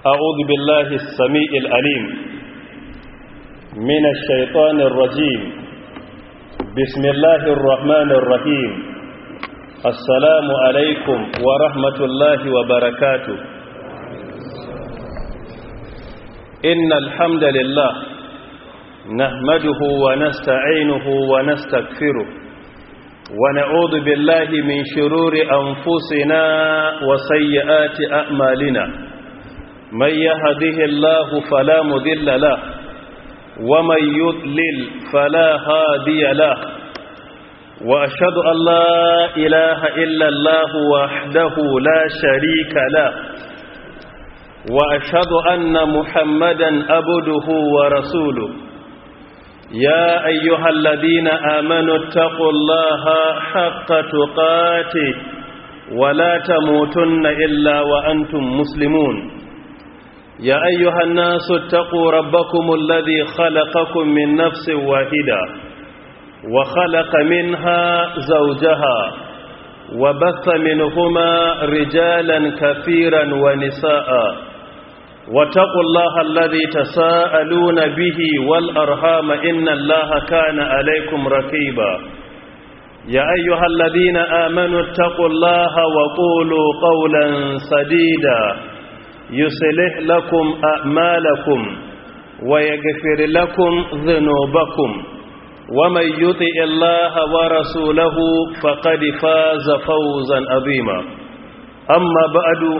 أعوذ بالله السميع الأليم من الشيطان الرجيم بسم الله الرحمن الرحيم السلام عليكم ورحمة الله وبركاته إن الحمد لله نحمده ونستعينه ونستغفره ونعوذ بالله من شرور أنفسنا وسيئات أعمالنا من يهده الله فلا مذل له ومن يضلل فلا هادي له وأشهد أن لا إله إلا الله وحده لا شريك له وأشهد أن محمدا أبده ورسوله يا أيها الذين آمنوا اتقوا الله حق تقاته ولا تموتن إلا وأنتم مسلمون يا أيها الناس اتقوا ربكم الذي خلقكم من نفس واحدة وخلق منها زوجها وبث منهما رجالا كثيرا ونساء واتقوا الله الذي تساءلون به والأرحام إن الله كان عليكم ركيبا يا أيها الذين آمنوا اتقوا الله وقولوا قولا سديدا يصلح لكم أعمالكم ويغفر لكم ذنوبكم ومن يطع الله ورسوله فقد فاز فوزا عظيما أما بعد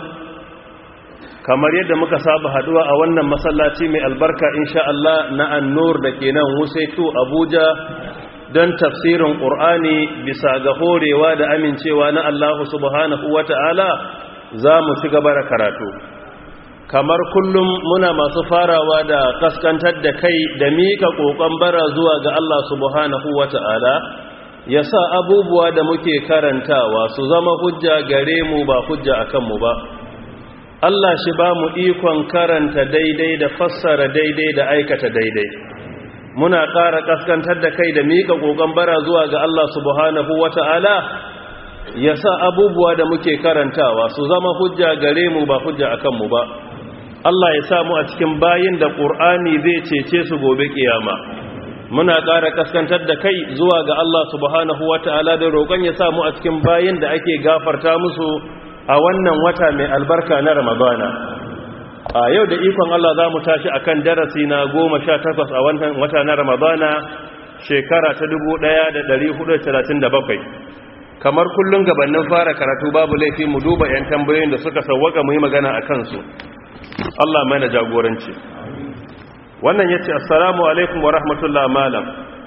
kamar yadda muka saba haduwa a wannan masallaci mai albarka insha Allah na annur da ke nan wusaitu Abuja don tafsirin Qur'ani bisa ga horewa da amincewa na Allah subhanahu wata'ala za mu ci gaba da karatu kamar kullum muna masu farawa da kaskantar da kai da mika kokon bara zuwa ga Allah subhanahu wata'ala ya sa abubuwa da muke karantawa su zama hujja gare mu ba hujja akan mu ba Allah shi ba mu ikon karanta daidai da fassara daidai da aikata daidai muna ƙara kaskantar da kai da mika kokon bara zuwa ga Allah subhanahu wata'ala ya sa abubuwa da muke karantawa su zama hujja gare mu ba hujja akan mu ba Allah ya samu a cikin bayin da ƙur'ani zai cece su gobe kiyama muna ƙara kaskantar da kai zuwa ga Allah subhanahu wata'ala da roƙon ya samu a cikin bayin da ake gafarta musu a wannan wata mai albarka na ramadana a yau da ikon Allah za mu tashi a kan darasi na goma sha takwas a wannan wata na ramadana shekara ta dubu ɗaya da ɗari hudu talatin da bakwai kamar kullum gabanin fara karatu babu laifi mu duba 'yan tambayoyin da suka sauwaka mu yi magana a kansu Allah mana jagoranci wannan ya ce assalamu alaikum wa rahmatullah malam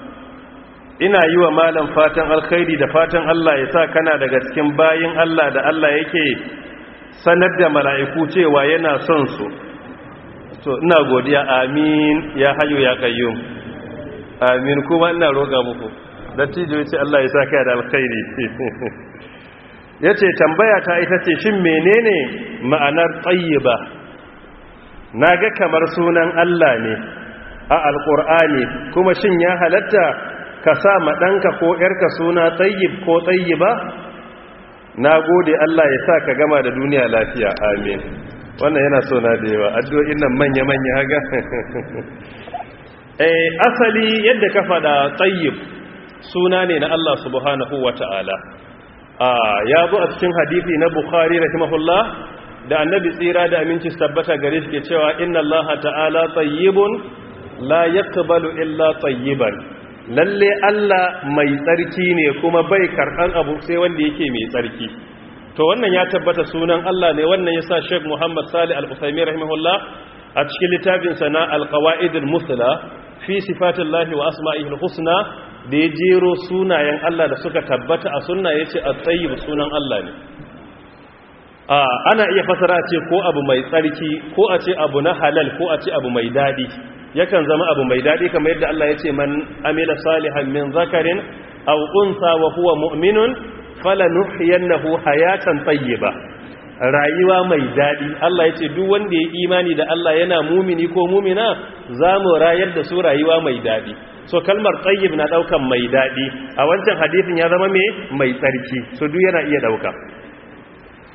ina yi wa malam fatan alkhairi da fatan Allah ya sa kana daga cikin bayin Allah da Allah yake sanar da mala'iku cewa yana son su to ina godiya amin ya hayo ya kayyum amin kuma ina roƙa muku dattijo ya ce Allah ya sa kai da alkhairi ya ce tambaya ta ita ce shin menene ma'anar tsayiba na ga kamar sunan Allah ne a alƙur'ani kuma shin ya halatta ka sa ɗanka ko ‘yarka suna tsayib ko tsayiba na gode Allah ya sa ka gama da duniya lafiya amin wannan yana so na da yawa addu'o'in nan manya-manya haga eh asali yadda ka faɗa tsayib suna ne na Allah subhanahu wa ta'ala ya zo a cikin hadithi na bukhari rahimahullah da annabi tsira da aminci tabbata gare shi ke cewa inna Allah ta'ala tayyibun la yaqbalu illa tayyiban lalle Allah mai tsarki ne kuma bai karɓan abu sai wanda yake mai tsarki to wannan ya tabbata sunan Allah ne wannan yasa Sheikh Muhammad Salih Al-Uthaymeen rahimahullah a cikin littafin sa na Al-Qawaid al-Musla fi sifatillahi wa asma'ihi al-husna da ya jero sunayen Allah da suka tabbata a sunna yace at-tayyib sunan Allah ne a ana iya fasara ce ko abu mai tsarki ko a ce abu na halal ko a ce abu mai dadi yakan zama abu mai dadi kamar yadda Allah yace man amila salihan min zakarin aw unsa wa huwa mu'minun falanuhyiyannahu hayatan tayyiba rayuwa mai dadi Allah yace duk wanda ya imani da Allah yana mumini ko mumina zamu rayar da su rayuwa mai dadi so kalmar tayyib na daukan mai dadi a wancan hadisin ya zama me mai tsarki so duk yana iya dauka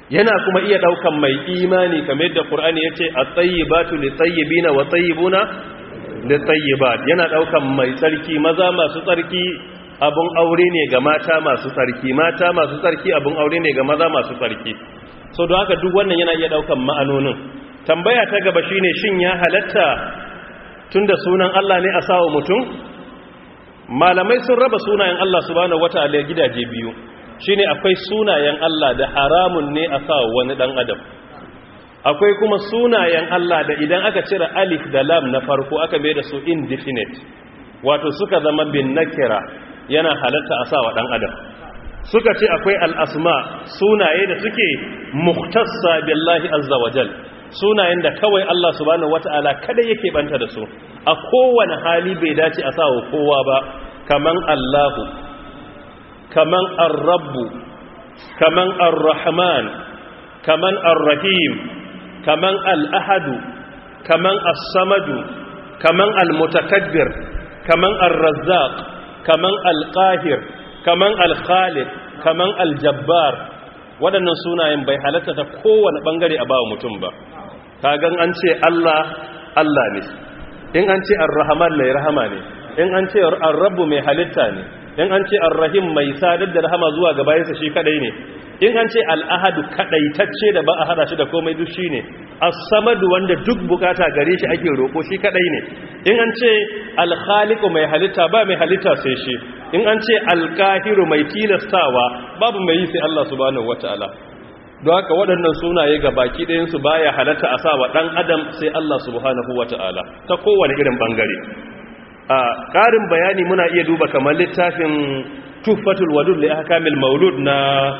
yana kuma iya daukan mai imani kamar yadda Qur'ani yace at-tayyibatu lit-tayyibina wa tayyibuna lit-tayyibat yana daukan mai tsarki maza masu tsarki abun aure ne ga mata masu tsarki mata masu tsarki abun aure ne ga maza masu tsarki so don haka duk wannan yana iya daukan ma'anonin tambaya ta gaba shine shin ya halatta tunda sunan Allah ne a sawa mutum malamai sun raba sunayen Allah subhanahu wataala gidaje biyu shine akwai sunayen Allah da haramun ne a sawa wani dan adam akwai kuma sunayen Allah da idan aka cire alif da lam na farko aka mai da su indefinite wato suka zama bin nakira yana halatta a sawa dan adam suka ce akwai al'asma sunaye da suke muhtassa billahi azza wajal sunayen da kawai Allah subhanahu wata'ala kada yake banta da su a kowane hali bai dace a sawa kowa ba kaman Allahu kaman ar-rabbu kaman ar-rahman kaman ar-rahim kaman al-ahadu kaman as-samadu kaman al-mutakabbir kaman ar-razzaq kaman al-qahir kaman al-khaliq kaman al-jabbar waɗannan sunayen bai halatta ta kowane ɓangare a ba mutum ba kagan an ce Allah Allah ne in an ce ar-rahman mai rahama ne in an ce ar-rabbu mai halitta ne in an ce ar-rahim mai sadar da rahama zuwa ga bayansa shi kadai ne in an ce al-ahadu kadaitacce da ba a hada shi da komai duk shine as-samadu wanda duk bukata gare shi ake roko shi kadai ne in an ce al-khaliqu mai halitta ba mai halitta sai shi in an ce al-qahiru mai tilastawa babu mai yi sai Allah subhanahu wataala don haka waɗannan sunaye ga baki ɗayansu baya halatta a sawa ɗan adam sai Allah subhanahu wataala ta kowane irin bangare a ƙarin bayani muna iya duba kamar littafin tufatul wadud li ahkamil maulud na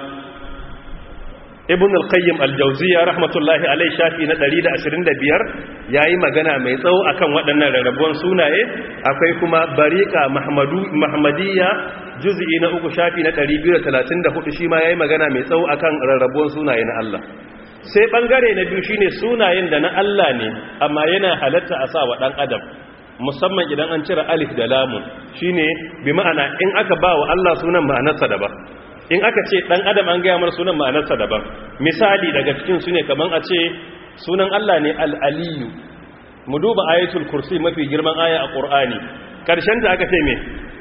ibn al-qayyim al-jawziyya rahmatullahi alayhi shafi na 125 yayi magana mai tsawo akan waɗannan rarrabuwan sunaye akwai kuma bariqa mahmadu mahmadiyya juz'i na uku shafi na 234 shi ma yayi magana mai tsawo akan rarrabuwan sunaye na Allah sai bangare na biyu shine sunayen da na Allah ne amma yana halatta a sa wa dan adam musamman idan an cire alif da lamun shine bi ma'ana in aka ba wa Allah sunan ma'anarsa daban in aka ce dan adam an gaya mar sunan ma'anarsa daban misali daga cikin su ne kaman a ce sunan Allah ne al-aliyu mu duba ayatul kursi mafi girman aya a qur'ani karshen ta aka ce me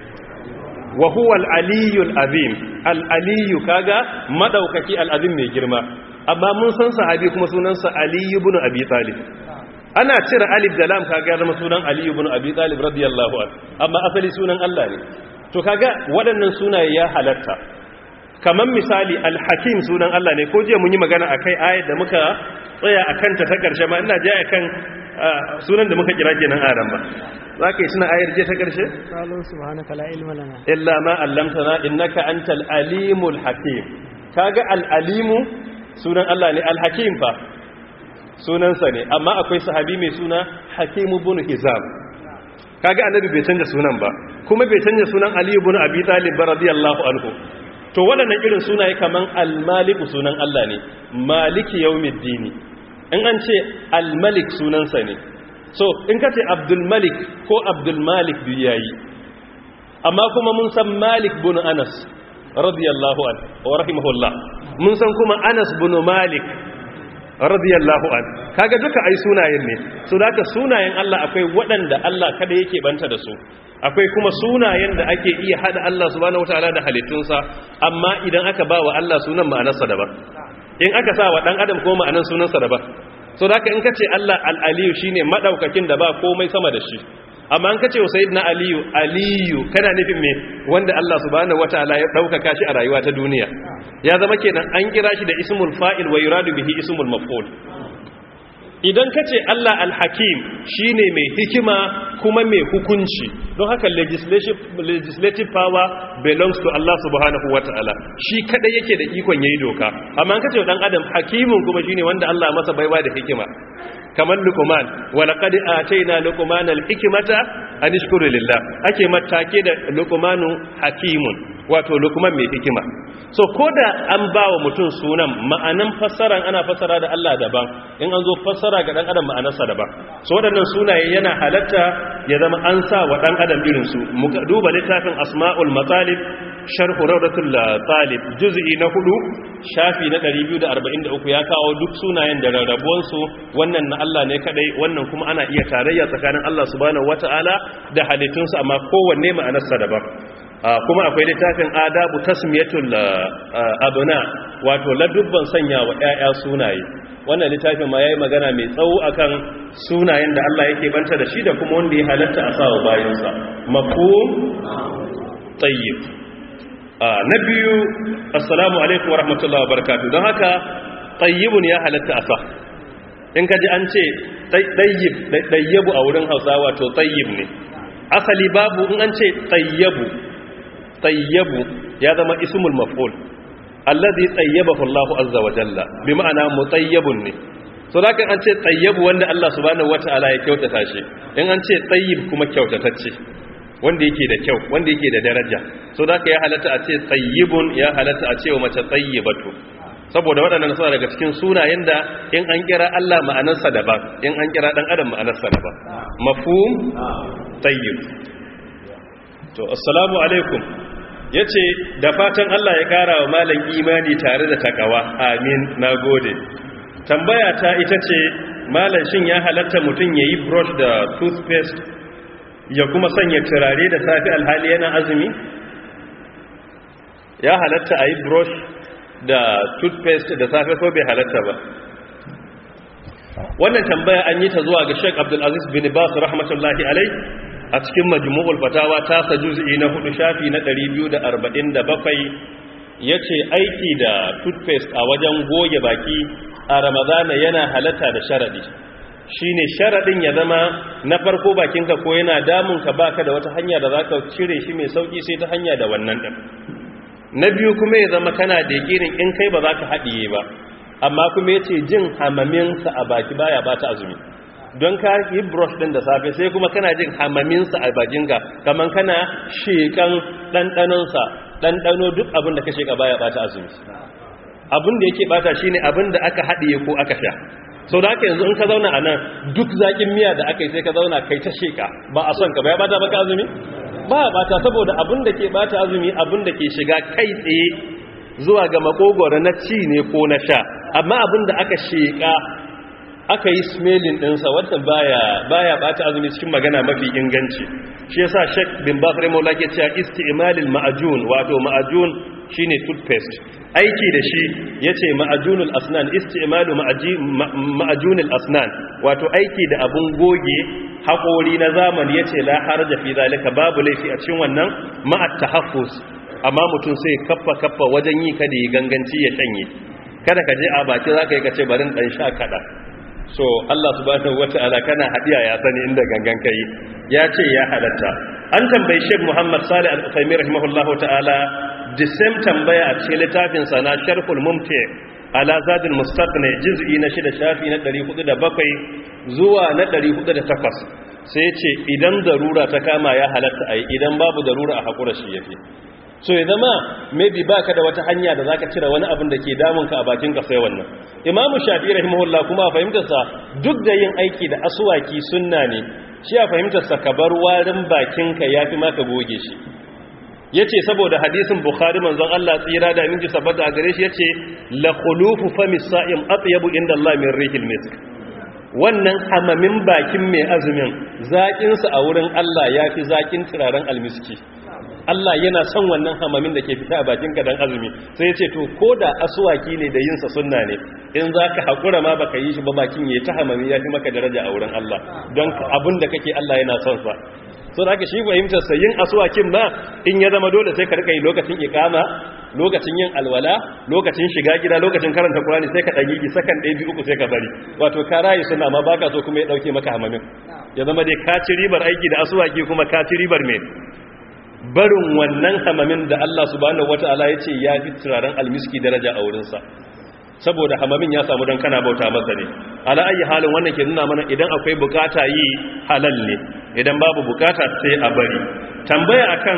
wa huwa al-aliyul azim al-aliyu kaga madaukaki al-azim mai girma amma mun san sahabi kuma sunansa aliyu ibn abi talib ana cire alif da lam kaga ya zama sunan aliyu ibn abi talib radiyallahu anhu amma asali sunan Allah ne to kaga waɗannan sunaye ya halatta kamar misali alhakim sunan Allah ne ko jiya mun yi magana akai ayat da muka tsaya akan ta ta karshe ma ina jaya kan sunan da muka kira kenan aran ba zaka yi suna ayar je ta karshe qalu subhanaka la ilma lana illa ma allamtana innaka antal alimul hakim kaga al alimu sunan Allah ne al hakim fa sunansa ne amma akwai sahabi mai suna hakim ibn hizam kaga annabi bai canja sunan ba kuma bai canja sunan ali ibn abi talib radiyallahu anhu to waɗannan irin sunaye kaman al-maliku sunan Allah ne maliki yawmiddini in an ce al-malik sunansa ne so in ka ce abdul malik ko abdul malik biyu yayi amma kuma mun san malik bin anas radiyallahu an wa rahimahullah mun san kuma anas bin malik radiyallahu an kaga duka ai sunayen ne so da sunayen Allah akwai waɗanda Allah kada yake banta da su akwai kuma sunayen da ake iya hada Allah subhanahu wataala da halittunsa amma idan aka ba wa Allah sunan ma'anarsa daban in aka sa wa dan adam ko ma'anar sunansa daban so da in kace Allah al-aliyu shine madaukakin da ba komai sama da shi amma an kace wa sayyidina aliyu aliyu kana nufin me wanda Allah subhanahu wataala ya daukaka shi a rayuwa ta duniya ya zama kenan an kira shi da ismul fa'il wa yuradu bihi ismul maf'ul idan ka ce Allah al-hakim shi ne mai hikima kuma mai hukunci don haka legislative power belongs to Allah subhanahu wa ta'ala shi kada yake da ikon yayi doka amma ka ce dan adam hakimin kuma shine wanda Allah masa baiwa da hikima kamar luqman wa laqad atayna luqmana al-hikmata an ishkuru lillah ake matake da luqmanu hakimun wato luqman mai hikima so koda an bawa mutum sunan ma'anan fassaran ana fassara da Allah daban in an zo fassara ga dan adam ma'anarsa daban so waɗannan sunaye yana halatta ya zama an sa wa dan adam irin su mu duba littafin asma'ul matalib sharhu rawdatul talib juz'i na hudu shafi na 243 ya kawo duk sunayen da rarrabuwan su wannan na Allah ne kadai wannan kuma ana iya tarayya tsakanin Allah subhanahu wataala da halittunsa amma kowanne ma'anarsa daban kuma akwai littafin adabu tasmiyatul abuna wato ladubban sanya wa ƴaƴa sunaye wannan littafin ma yayi magana mai tsawo akan sunayen da Allah yake banta da shi da kuma wanda ya halatta a sawa bayansa mafhum tayyib na biyu assalamu alaikum wa rahmatullahi wa barakatuh don haka tayyibun ya halatta a sa in kaji an ce tayyib tayyibu a wurin Hausawa to tayyib ne asali babu in an ce tayyibu tayyabu ya zama ismul maf'ul allazi tayyabahu Allahu azza wa jalla bi ma'ana mutayyibun ne so da kan an ce tayyabu wanda Allah subhanahu wata'ala ya kyautata shi in an ce tayyib kuma kyautatacce wanda yake da kyau wanda yake da daraja so da ya halatta a ce tayyibun ya halatta a ce wa mace tayyibatu saboda waɗannan suna daga cikin sunayen da in an kira Allah ma'anarsa daban in an kira dan adam ma'anarsa daban mafhum tayyib to assalamu alaikum ya ce da fatan Allah ya ƙara wa malam imani tare da takawa amin na gode tambaya ta ita ce malam shin ya halatta mutum ya yi brush da toothpaste ya kuma sanya turare da safi alhali yana azumi ya halatta a yi brush da toothpaste da safe ko bai halatta ba wannan tambaya an yi ta zuwa ga sheik abdulaziz bin bas rahmatullahi alai a cikin majmu'ul fatawa ta sa juz'i na hudu shafi na 247 yace aiki da toothpaste a wajen goge baki a ramadana yana halatta da sharadi shine sharadin ya zama na farko bakinka ko yana damun ka baka da wata hanya da zaka cire shi mai sauki sai ta hanya da wannan din na biyu kuma ya zama kana da yakinin in kai ba za ka haɗiye ba amma kuma yace jin hamaminsa a baki baya bata azumi don ka yi brush din da safe sai kuma kana jin hamaminsa a bakinka kaman kana shekan ɗanɗanonsa ɗanɗano duk abin da ka sheka baya ɓata azumi abin da yake ɓata shi ne abin da aka haɗiye ko aka sha sau da aka yanzu in ka zauna a nan duk zaƙin miya da aka yi sai ka zauna kai ta sheka ba a son ka ba ya ɓata baka azumi ba ya ɓata saboda abin da ke ɓata azumi abin da ke shiga kai tsaye zuwa ga makogoro na ci ne ko na sha amma abin da aka sheka aka yi smelling ɗinsa wata baya baya bata azumi cikin magana mafi inganci shi yasa Sheikh bin Bakr Maula ke cewa isti'malil ma'ajun wato ma'ajun shine toothpaste aiki da shi yace ma'ajunul asnan isti'malu ma'ajunul asnan wato aiki da abun goge haƙori na zamani yace la haraja fi zalika babu laifi a cikin wannan ma'at tahaffuz amma mutum sai kaffa kaffa wajen yi kada yi ganganci ya shanye kada ka je a baki zaka yi kace barin dan sha kada so Allah subhanahu wata'ala kana hadiya ya sani inda gangan kai ya ce ya halatta an tambayi Sheikh Muhammad Salih Al-Uthaymeen rahimahullahu ta'ala the same tambaya a cikin littafin sa na Sharhul Mumti ala Zadul Mustaqni juz'i na 6 shafi na 407 zuwa na 408 sai ce idan darura ta kama ya halatta ai idan babu darura a hakura shi yafi so ya zama maybe baka da wata hanya da zaka cire wani abin da ke damun ka a bakin ka sai wannan Imam Shafi'i rahimahullah kuma a fahimtar sa duk da yin aiki da aswaki sunna ne shi a fahimtar sa ka bar warin bakin ka yafi maka goge shi yace saboda hadisin Bukhari manzon Allah tsira da aminci sabbata a gare shi yace la khulufu fami sa'im atyabu inda Allah min rihil misk wannan hamamin bakin mai azumin zakin sa a wurin Allah yafi zakin turaren almiski Allah yana son wannan hamamin da ke fita a bakin ka dan azumi sai ya ce to ko da asuwaki ne da yinsa sunna ne in za ka haƙura ma baka yi shi ba bakin ya ta hamami ya fi maka daraja a wurin Allah don abin da kake Allah yana son sa so da haka shi fahimtar sa yin asuwakin ma in ya zama dole sai ka rika yi lokacin ikama lokacin yin alwala lokacin shiga gida lokacin karanta Qur'ani sai ka dan yi sakan ɗaya biyu uku sai ka bari wato ka rayu sunna ma baka so kuma ya dauke maka hamamin ya zama dai ka ci ribar aiki da asuwaki kuma ka ci ribar me barin wannan hamamin da Allah subhanahu wata'ala ya ce ya fi turaren almiski daraja a wurinsa saboda hamamin ya samu don kana bauta masa ne ala ayi halin wannan ke nuna mana idan akwai bukata yi halal ne idan babu bukata sai a bari tambaya akan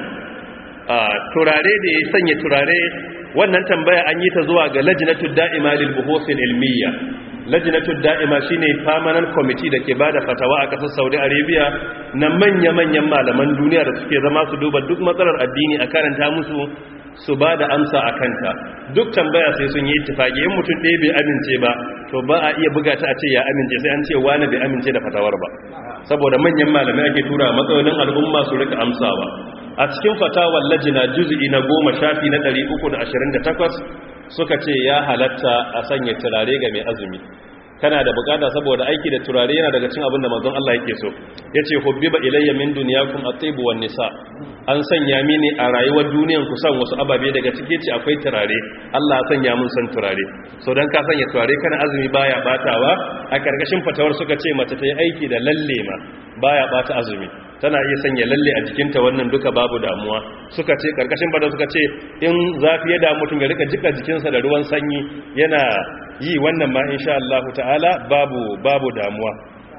turare da ya sanya turare wannan tambaya an yi ta zuwa ga lajnatu da'ima lil buhuthil ilmiya lajinatul da'ima shine permanent committee da ke bada fatawa a kasar Saudi Arabia na manya-manyan malaman duniya da suke zama su duba duk matsalar addini a karanta musu su ba da amsa a kanta duk tambaya sai sun yi ittifaki in mutum ɗaya bai amince ba to ba a iya buga ta a ce ya amince sai an ce wani bai amince da fatawar ba saboda manyan malamai ake tura matsalolin al'umma su rika amsawa a cikin fatawar lajina juz'i na goma shafi na 328 suka ce ya halatta a sanya turare ga mai azumi kana da bukata saboda aiki da turare yana daga cin abin da manzon Allah yake so yace hubbiba ilayya min dunyakum at-tib wan nisa an sanya mini a rayuwar duniyan ku san wasu ababe daga cike ce akwai turare Allah ya sanya mun san turare so dan ka sanya turare kana azumi baya batawa a karkashin fatawar suka ce mace ta yi aiki da lalle ma baya bata azumi tana iya sanya lalle a jikinta wannan duka babu damuwa suka ce karkashin bada suka ce in zafi ya damu mutum ya rika jika jikinsa da ruwan sanyi yana yi wannan ma insha Allah ta'ala babu babu damuwa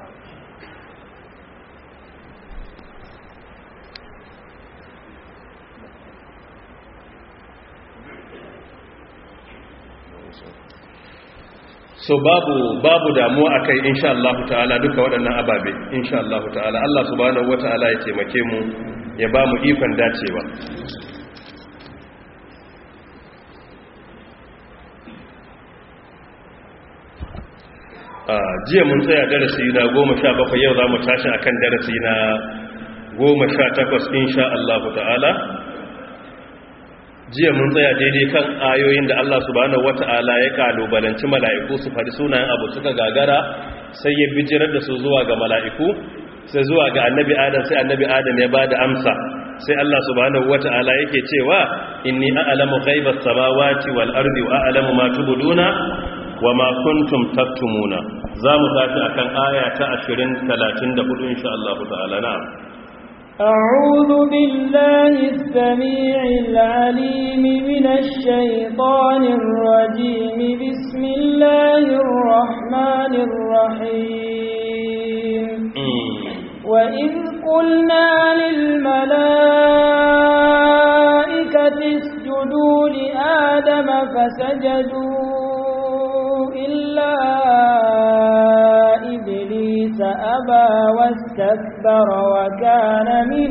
so babu babu damuwa akai insha Allah ta'ala duka waɗannan ababe insha Allah ta'ala Allah subhanahu wata'ala ya taimake mu ya ba mu ikon dacewa jiya mun tsaya darasi na goma sha bakwai yau za mu tashi a kan darasi na goma sha takwas insha Allah ta'ala jiya mun tsaya daidai kan ayoyin da Allah subhanahu wata'ala ya kalubalanci mala'iku su faɗi sunayen abu suka gagara sai ya bijirar da su zuwa ga mala'iku sai zuwa ga annabi adam sai annabi adam ya ba da amsa sai Allah subhanahu wata'ala yake cewa inni a'lamu ghaibas samawati wal ardi wa a'lamu ma tubduna wa ma kuntum taktumuna zamu tafi akan aya ta 20 34 insha Allah ta'ala na أعوذ بالله السميع العليم من الشيطان الرجيم بسم الله الرحمن الرحيم وإذ قلنا للملائكة اسجدوا لآدم فسجدوا إلا إبليس أبى واستكبر وكان من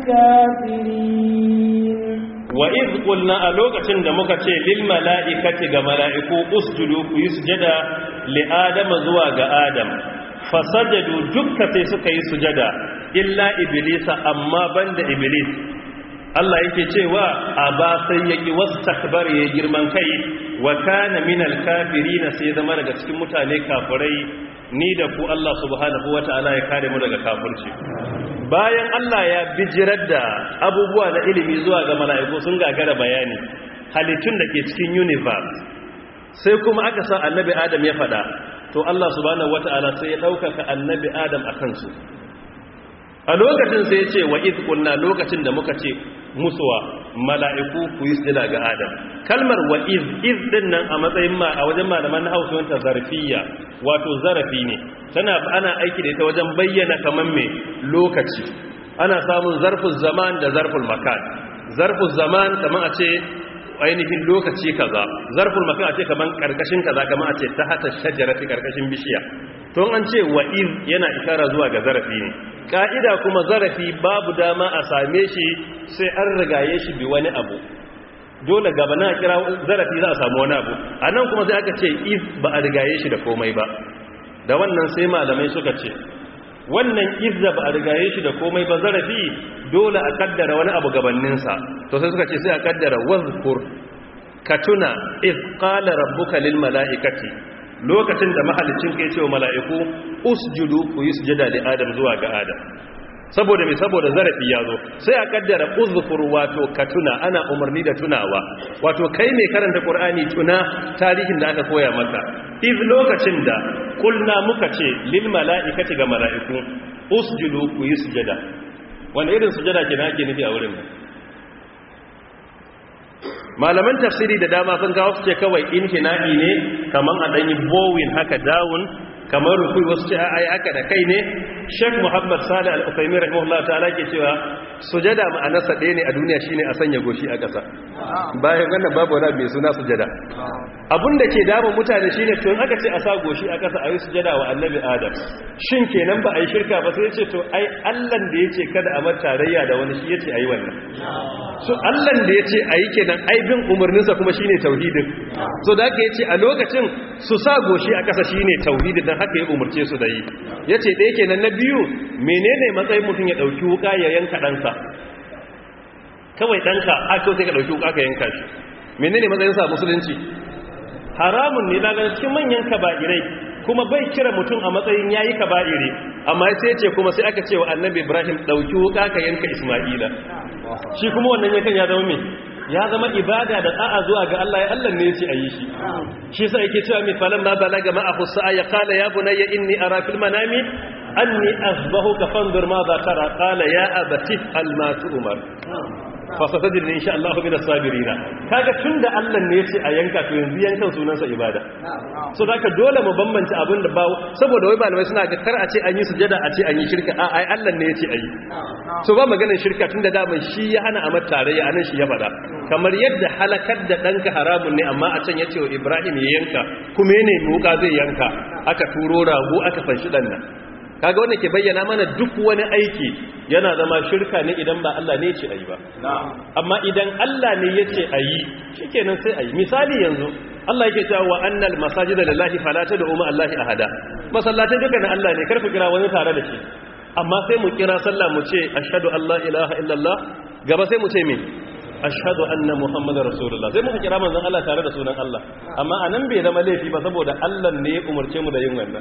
الكافرين وإذ قلنا ألوكة دمكة للملائكة كملائكو أسجدوا يسجد لآدم زواج آدم fasajadu dukka sai suka yi sujada illa iblisa amma banda iblis Allah yake cewa aba sai yaki wastakbar ya girman kai wa kana minal kafirin sai zama daga cikin mutane kafirai ni da ku Allah subhanahu wataala ya kare mu daga kafirci bayan Allah ya bijirar da abubuwa na ilimi zuwa ga mala'iku sun gagara bayani halittun da ke cikin universe sai kuma aka sa annabi Adam ya fada to Allah subhanahu wata'ala sai ya ɗaukaka annabi Adam a kansu a lokacin sai ya ce wa iz kunna lokacin da muka ce musuwa mala'iku ku yi sujada ga Adam kalmar wa iz iz din nan a matsayin ma a wajen malaman na Hausa wanta zarfiyya wato zarafi ne tana ana aiki da ita wajen bayyana kaman me lokaci ana samun zarful zaman da zarful makan zarful zaman kaman a ce ainihin lokaci kaza zarful makan a ce kaman karkashin kaza kaman a ce ta hata shajarati karkashin bishiya to an ce wa iz yana isara zuwa ga zarafi ne ka'ida kuma zarafi babu dama a same shi sai an rigaye shi bi wani abu dole gaba na kira zarafi za a samu wani abu a nan kuma sai aka ce iz ba a rigaye shi da komai ba da wannan sai malamai suka ce wannan izza ba a rigaye shi da komai ba zarafi dole a kaddara wani abu gabaninsa to sai suka ce sai a kaddara wazkur ka tuna iz qala rabbuka lil mala'ikati lokacin da mahalicin ka yace wa mala'iku usjudu ku yi sujada li adam zuwa ga adam saboda mai saboda zarafi ya zo sai a kaddara uzkur wato ka tuna ana umarni da tunawa wato kai mai karanta qur'ani tuna tarihin da aka koya maka iz lokacin da kulna muka ce lil mala'ikati ga mala'iku usjudu ku yi sujada wanda irin sujada ke ake nufi a wurin malaman tafsiri da dama sun kawo su ce kawai inhina'i ne kaman a danyi bowin haka dawun kamar rukui wasu ce ai haka da kai ne Sheikh Muhammad Salih Al-Uthaymeen rahimahullah ta'ala ke cewa sujada ma'anarsa ɗaya ne a duniya shine a sanya goshi a ƙasa bayan wannan babu wani mai suna sujada abin da ke damun mutane shine to aka ce a sa goshi a kasa a yi sujada wa annabi adam shin kenan ba a yi shirka ba sai ya ce to ai allan da ya ce kada a mata tarayya da wani shi ya ce a yi wannan so allan da ya ce a yi kenan ai bin umarninsa kuma shine tauhidin so da aka ce a lokacin su sa goshi a kasa shine tauhidin dan haka ya umarce su da yi ya ce ɗaya kenan na biyu menene matsayin mutum ya ɗauki wuka ya yanka ɗansa kawai ɗanka a kyau sai ka ɗauki wuka ka yanka shi menene matsayinsa a musulunci haramun ne daga cikin manyan kaba'irai kuma bai kira mutum a matsayin yayi kaba'iri amma sai ce kuma sai aka ce wa annabi ibrahim dauki wuka ka yanka isma'ila shi kuma wannan yankan ya zama me ya zama ibada da da'a zuwa ga Allah ya Allah ne yace ayi shi shi yasa yake cewa mi falan ma balaga ma ahu sa'a ya qala ya bunayya inni ara fil manami anni azbahuka fanzur ma za tara qala ya abati al ma tu'mar fasatajin ne insha Allah min as-sabirina kaga tunda Allah ne yace a yanka to yanzu yankan sunansa ibada so zaka dole mu bambance abin da ba saboda wai malamai suna ga kar a ce an yi sujada a ce an yi shirka a ai Allah ne yace ayi so ba maganar shirka tunda da mai shi ya hana a mata tarayya anan shi ya fada kamar yadda halakar da danka haramun ne amma a can yace wa Ibrahim ya yanka kuma ne muka zai yanka aka turo rago aka fanshi dan nan kaga wanda ke bayyana mana duk wani aiki yana zama shirka ne idan ba Allah ne ce ayi ba amma idan Allah ne ya ce ayi shikenan sai ayi misali yanzu Allah yake cewa wa annal masajida lillahi fala tad'u ma Allahi ahada masallatai duka na Allah ne karfi kira wani tare da shi amma sai mu kira sallah mu ce ashhadu an la ilaha illallah gaba sai mu ce me ashhadu anna muhammadar rasulullah sai muka kira manzon Allah tare da sunan Allah amma anan bai zama laifi ba saboda Allah ne ya umarce mu da yin wannan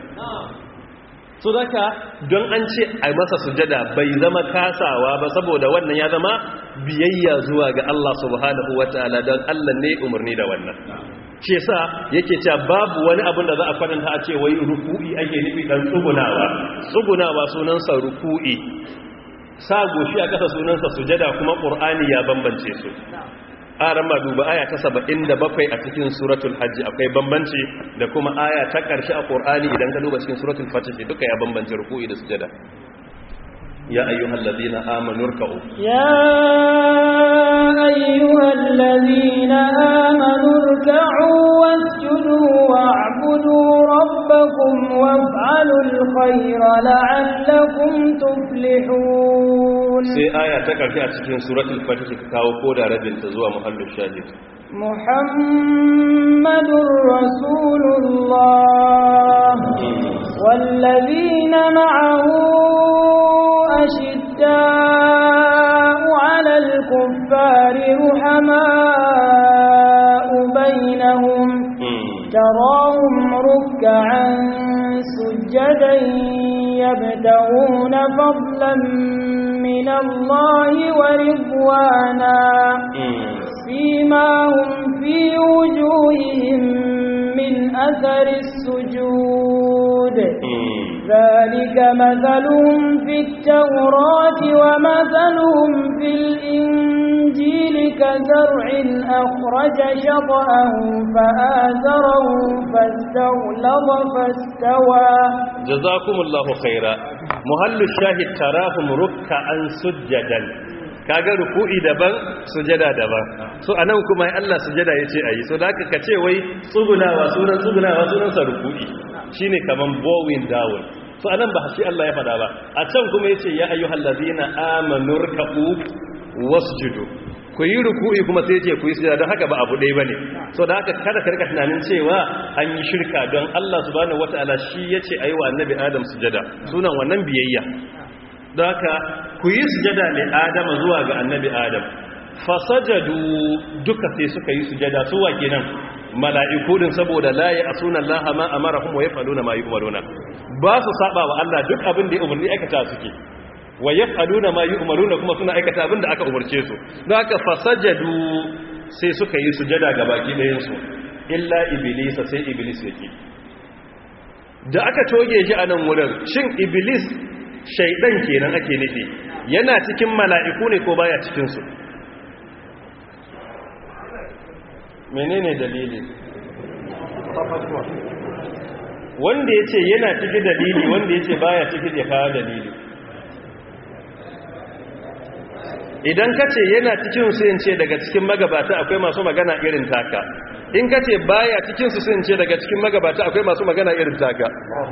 so zaka don an ce a masa sujada bai zama kasawa ba saboda wannan ya zama biyayya zuwa ga Allah subhanahu wataala don Allah ne umarni da wannan shi yasa yake cewa babu wani abin da za a kwatanta a ce wai ruku'i ake nufi dan tsugunawa tsugunawa sunansa ruku'i sa goshi a kasa sunansa sujada kuma qur'ani ya bambance su aran ma duba aya ta 77 a cikin suratul hajji akwai bambanci da kuma aya ta ƙarshe a qur'ani idan ka duba cikin suratul fatih duka ya bambance ruku'i da sujada ya ayyuhal ladina amanu ruk'u ya ayyuhal ladina amanu ruk'u wasjudu wa'budu rabbakum waf'alul khayra la'allakum tuflihun sai aya ta ƙarshe a cikin suratul fatih ka kawo ko da rabin ta zuwa muhallin shahid muhammadur rasulullah wallazina ma'ahu ashidda'u 'alal kuffari ruhama'u bainahum تراهم ركعا سجدا يبتغون فضلا من الله ورضوانا سيماهم في وجوههم من أثر السجود ذلك مثلهم في التوراة ومثلهم في الإنجيل كزرع أخرج شطأه فآزره فاستغلظ فاستوى جزاكم الله خيرا مهل الشاهد تراهم ركعا سجدا kaga ruku'i daban sujada daban so anan kuma ai Allah sujada yace ayi so da ka ce wai tsugunawa sunan tsugunawa sunan sa ruku'i shine kaman bowing down so anan ba shi Allah ya fada ba a can kuma yace ya ayyuhal ladina amanu ruk'u wasjudu ku yi ruku'i kuma sai ce ku yi sujada don haka ba abu ɗaya bane so da haka kada ka rika tunanin cewa an yi shirka don Allah subhanahu wataala shi yace ayi wa annabi Adam sujada sunan wannan biyayya don haka ku yi sujada ne Adama zuwa ga annabi Adam fasajadu duka sai suka yi sujada su wa kenan mala'iku din saboda la ya asuna Allah ma amarahum wa yafaluna ma yu'maruna ba su saba wa Allah duk abin da ya umarni aikata suke wa yaf'aluna ma yu'maruna kuma suna aikata abin da aka umarce su don haka fasajadu sai suka yi sujada ga baki ɗayan su illa iblis sai iblis yake da aka toge shi a nan wurin shin iblis shaidan kenan ake nufi yana cikin mala'iku ne ko baya cikin su menene dalili wanda ya ce yana ciki dalili wanda ya ce baya ciki ya kawo dalili idan ka ce yana cikin su ce daga cikin magabata akwai masu magana irin taka in ka ce baya cikin su sun ce daga cikin magabata akwai masu magana irin taka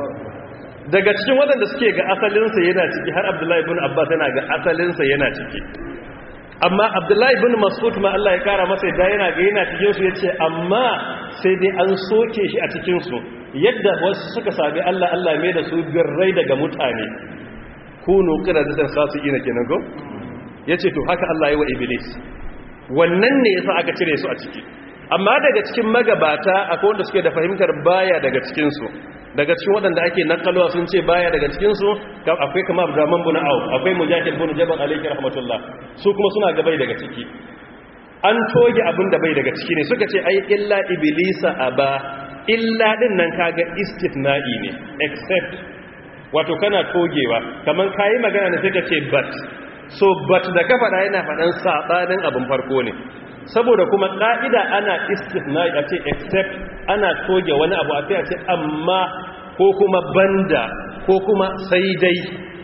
daga cikin waɗanda suke ga asalinsa yana ciki har abdullahi ibn abbas yana ga asalinsa yana ciki amma abdullahi ibn mas'ud ma Allah ya kara masa da yana ga yana cikin su yace amma sai dai an soke shi a cikin su yadda wasu suka sabi Allah Allah mai da su birrai daga mutane kunu qiradatan khasiina kenan go yace to haka Allah ya wa iblis wannan ne yasa aka cire su a ciki amma daga cikin magabata akwai wanda suke da fahimtar baya daga cikin su daga cikin waɗanda ake nakalwa sun ce baya daga cikinsu akwai kama abdurrahman bin auf akwai mujahid bin jabal alayhi rahmatullah su kuma suna ga bai daga ciki an toge abin da bai daga ciki ne suka ce ai illa iblisa aba illa din nan kaga istithna'i ne except wato kana togewa kaman kayi magana ne sai ka ce but so but da ka faɗa yana faɗan sabanin abin farko ne saboda kuma ƙa'ida ana istisnai a ce except ana toge wani abu a sai a ce amma ko kuma banda ko kuma sai dai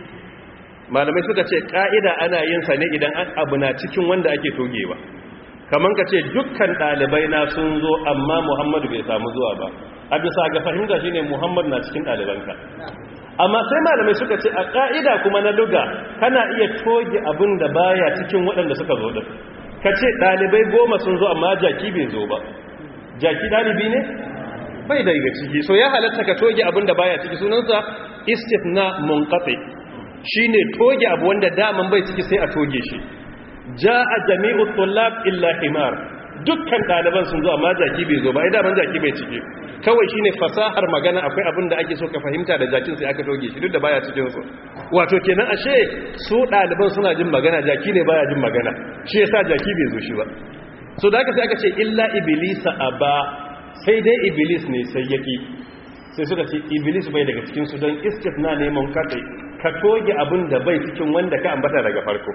malamai suka ce ƙa'ida ana yin sa ne idan abu na cikin wanda ake togewa kamar ka ce dukkan ɗalibai na sun zo amma muhammadu bai samu zuwa ba a bisa ga fahimta shine muhammadu na cikin ɗalibanka amma sai malamai suka ce a ƙa'ida kuma na luga kana iya toge abin da baya cikin waɗanda suka zo da ka ce ɗalibai goma sun zo amma jaki bai zo ba jaki ɗalibi ne bai daga ciki so ya halatta ka toge abin da baya ciki sunansa istifna munqati shine toge abu wanda daman bai ciki sai a toge shi jaa jami'u tullab illa himar dukkan ɗaliban sun zo amma jaki bai zo ba ai daman jaki bai ciki kawai shine fasahar magana akwai abin da ake so ka fahimta da jakin sai aka toge shi duk da baya cikin su wato kenan ashe su ɗaliban suna jin magana jaki ne baya jin magana shi yasa jaki bai zo shi ba so da aka sai aka ce illa iblisa aba sai dai iblis ne sai yaki sai suka ce iblis bai daga cikin su don istifna ne mun kace ka toge abin da bai cikin wanda ka ambata daga farko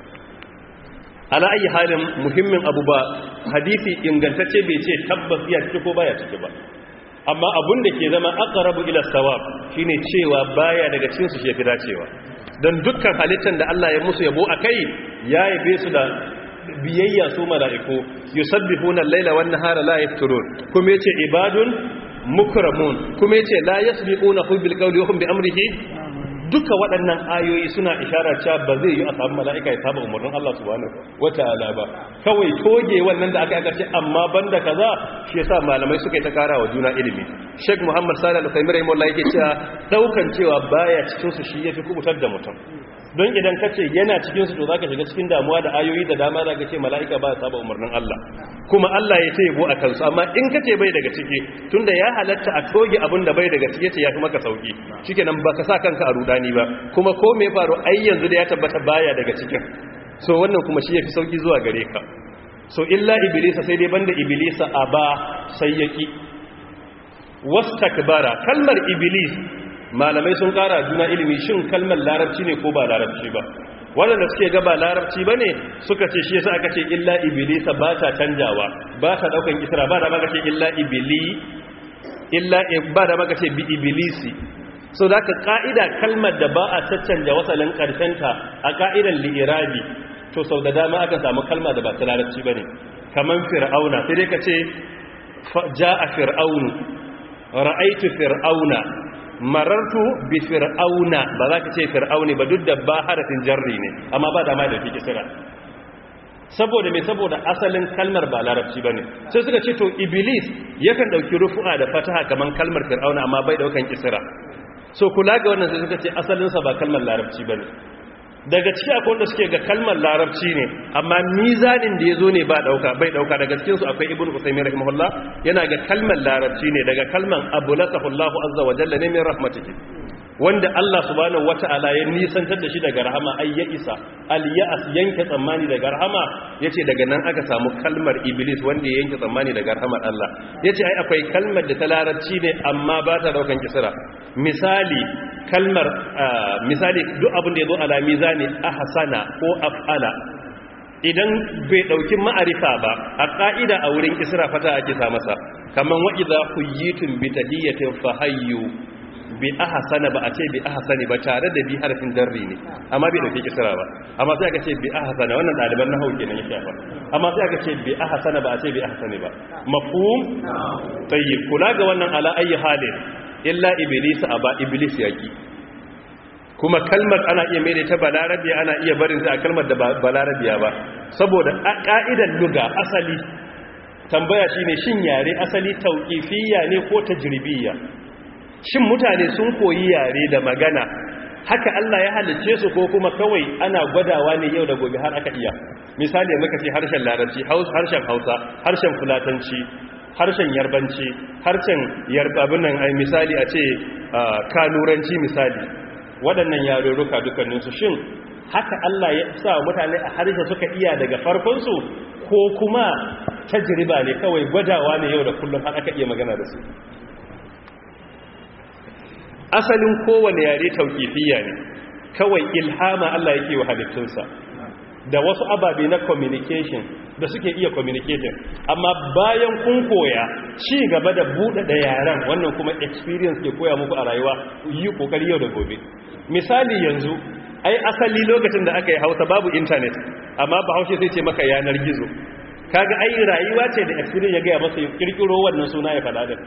ala ayi halin muhimmin abu ba hadisi ingantacce bai ce tabbas ya ciki ko baya ciki ba amma abun da ke zama aqrabu ila sawab shine cewa baya daga cikin su shefi dacewa dan dukkan halittar da Allah ya musu yabo akai ya yabe su da biyayya su mala'iku yusabbihuna al-laila wan nahara la yafturun kuma yace ibadun mukramun kuma yace la yasbiquna bil qawli wa hum bi amrihi duka waɗannan ayoyi suna ishara cewa ba zai yi a samu mala'ika ya saba umarnin Allah subhanahu wata'ala ba kawai toge wannan da aka ce amma banda kaza shi yasa malamai suka yi ta kara wa juna ilimi Sheikh Muhammad Salih Al-Uthaymeen rahimahullah yake cewa daukan cewa baya cikin su shi yafi kubutar da mutum don idan kace yana cikin su to zaka shiga cikin damuwa da ayoyi da dama zaka ce mala'ika ba ya saba umarnin Allah kuma Allah ya ce yabo a kansu amma in kace bai daga ciki tunda ya halatta a toge abin da bai daga ciki yace ya fi maka sauki shikenan baka sa kanka a rudani ba kuma ko me faru ai yanzu da ya tabbata baya daga cikin so wannan kuma shi yafi sauki zuwa gare ka so illa iblisa sai dai banda iblisa aba sai yaki wastakbara kalmar iblis malamai sun kara juna ilimi shin kalmar larabci ne ko ba larabci ba waɗanda suke gaba larabci ba ne suka ce shi yasa aka ce illa ibilisa ba ta canjawa ba ta ɗaukan isra ba da maka ce illa ibili illa ba da maka ce bi ibilisi so da ka ƙa'ida kalmar da ba a caccanja wasalin ƙarshenta a ƙa'idan li'irabi to sau da dama aka samu kalma da ba ta larabci ba ne kamar fir'auna sai dai ka ce ja a fir'aunu ra'aitu fir'auna marartu bi fir'auna ba za ka ce fir'auni ba duk da ba harafin jarri ne amma ba dama da fi kisira saboda mai saboda asalin kalmar ba larabci bane sai suka ce to iblis yakan dauki rufu'a da fataha kaman kalmar fir'auna amma bai daukan kisira so kula ga wannan sai suka ce asalin sa ba kalmar larabci bane daga ciki akwai wanda suke ga kalmar larabci ne amma mizanin da yazo ne ba dauka bai dauka daga cikin su akwai ibnu usaymin rahimahullah yana ga kalmar larabci ne daga kalman abulakahu Allahu azza wa jalla ne min rahmatihi wanda Allah subhanahu wata'ala ya nisantar da shi daga rahama ai ya isa al-ya'as yanke tsammani daga rahama yace daga nan aka samu kalmar iblis wanda ya yanke tsammani daga rahamar Allah yace ai akwai kalmar da ta larabci ne amma ba ta daukan kisra misali kalmar misali duk abin da yazo ala mizani ahsana ko af'ala idan bai dauki ma'arifa ba a ka'ida a wurin kisra fata ake sa masa kaman wa idza huyitum bi tahiyatin fahayyu bi ahsana ba a ce bi ahsani ba tare da bi harfin darri ne amma bai dauke kisra ba amma sai aka ce bi ahsana wannan daliban nahwu kenan ya shafa amma sai aka ce bi ahsana ba a ce bi ahsani ba mafhum tayyib kula ga wannan ala ayi halin illa iblis aba iblis yaki kuma kalmar ana iya mai ta balarabiya ana iya barin ta a kalmar da balarabiya ba saboda ka'idar luga asali tambaya shine shin yare asali tauqifiyya ne ko tajribiyya shin mutane sun koyi yare da magana haka Allah ya halicce su ko kuma kawai ana gwadawa ne yau da gobe har aka iya misali muka ce harshen larabci harshen hausa harshen fulatanci harshen yarbanci harshen yarbabin nan ai misali a ce kanuranci misali waɗannan yarurruka dukkaninsu shin haka Allah ya sa mutane a harshe suka iya daga farkonsu ko kuma tajriba ne kawai gwadawa ne yau da kullum har aka iya magana da su asalin kowane yare tauƙifiyya ne kawai ilhama Allah yake wa halittunsa da wasu ababe na communication da suke iya communicating amma bayan kun koya ci gaba da buɗe da yaren wannan kuma experience ke koya muku a rayuwa yi kokari yau da gobe misali yanzu ai asali lokacin da aka yi hausa babu internet amma bahaushe sai ce maka yanar gizo kaga ai rayuwa ce da experience ya gaya masa kirkiro wannan suna ya faɗa da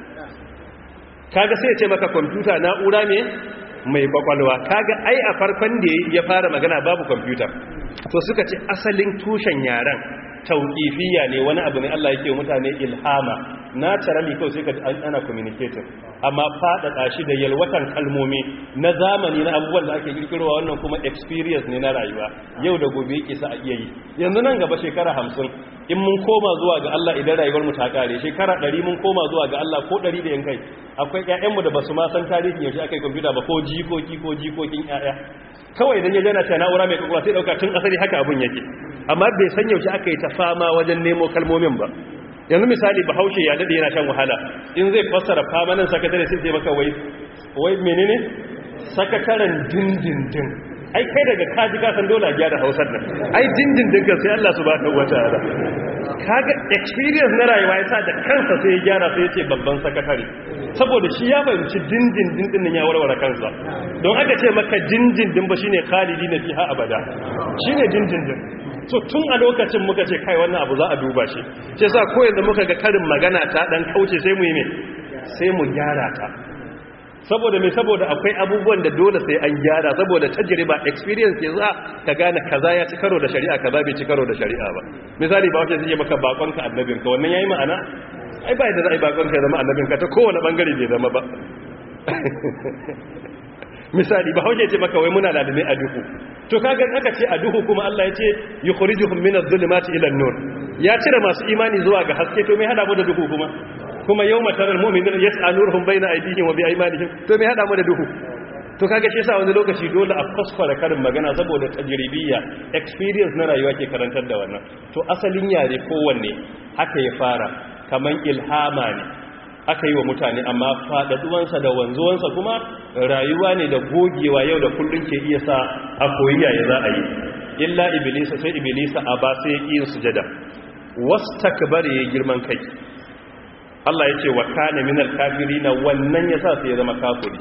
kaga sai ce maka kwamfuta na'ura ne mai kwakwalwa kaga ai a farkon da ya fara magana babu kwamfuta to suka ce asalin tushen yaren tauƙifiya ne wani abu ne Allah yake mutane ilhama naturally kawai sai ka ana communicating amma faɗaɗa shi da yalwatan kalmomi na zamani na abubuwan da ake kirkirowa wannan kuma experience ne na rayuwa yau da gobe yake sa a iya yi yanzu nan gaba shekara hamsin in mun koma zuwa ga Allah idan rayuwar mu ta kare shekara ɗari mun koma zuwa ga Allah ko ɗari da yankai akwai ƴaƴanmu da basu ma san tarihin yaushe aka yi kwamfuta ba ko jikoki ko jikokin ƴaƴa kawai idan ya jana ta na'ura mai kwakwalwa sai ɗauka tun asali haka abun yake amma bai san yaushe aka yi ta fama wajen nemo kalmomin ba yanzu misali bahaushe ya daɗe yana shan wahala in zai fassara famanin sakatare sai sai maka wai wai menene sakataren dindindin ai kai daga kaji kasan dole a gyara hausar nan ai dindindin kan sai Allah subhanahu wataala kaga experience na rayuwa ya sa da kansa sai ya gyara sai ya ce babban sakatare saboda shi ya fahimci dindindin din ya warware kansa don aka ce maka dindindin ba shine khalidi na fiha abada shine dindindin so tun a lokacin muka ce kai wannan abu za a duba shi ce sa ko yanzu muka ga karin magana ta dan kauce sai mu yi me sai mu gyara ta saboda mai saboda akwai abubuwan da dole sai an gyara saboda tajriba experience ya za ka gane kaza ya ci karo da shari'a kaza bai ci karo da shari'a ba misali ba wace zai maka bakonka annabinka wannan yayi ma'ana ai ba da za a yi bakonka ya zama annabinka ta kowane bangare bai zama ba misali ba hauke ce maka wai muna lalime a duhu to kaga aka ce a duhu kuma Allah ya ce yukhrijuhum min adh-dhulumati ila an-nur ya cire masu imani zuwa ga haske to me hada mu da duhu kuma kuma yawma taral mu'minina yas'aluruhum bayna aydihim wa bi aymanihim to me hada mu da duhu to kaga shi yasa wani lokaci dole a kuskura karin magana saboda tajribiyya experience na rayuwa ke karantar da wannan to asalin yare kowanne haka ya fara kaman ilhama ne aka yi wa mutane amma faɗaɗuwansa da wanzuwansa kuma rayuwa ne da gogewa yau da kullum ke iya sa a koyi yaya za a yi illa iblisa sai iblisa a ba sai yin sujada wastakbar ya girman kai Allah ya ce wa kana minal kafirina wannan yasa sai ya zama kafiri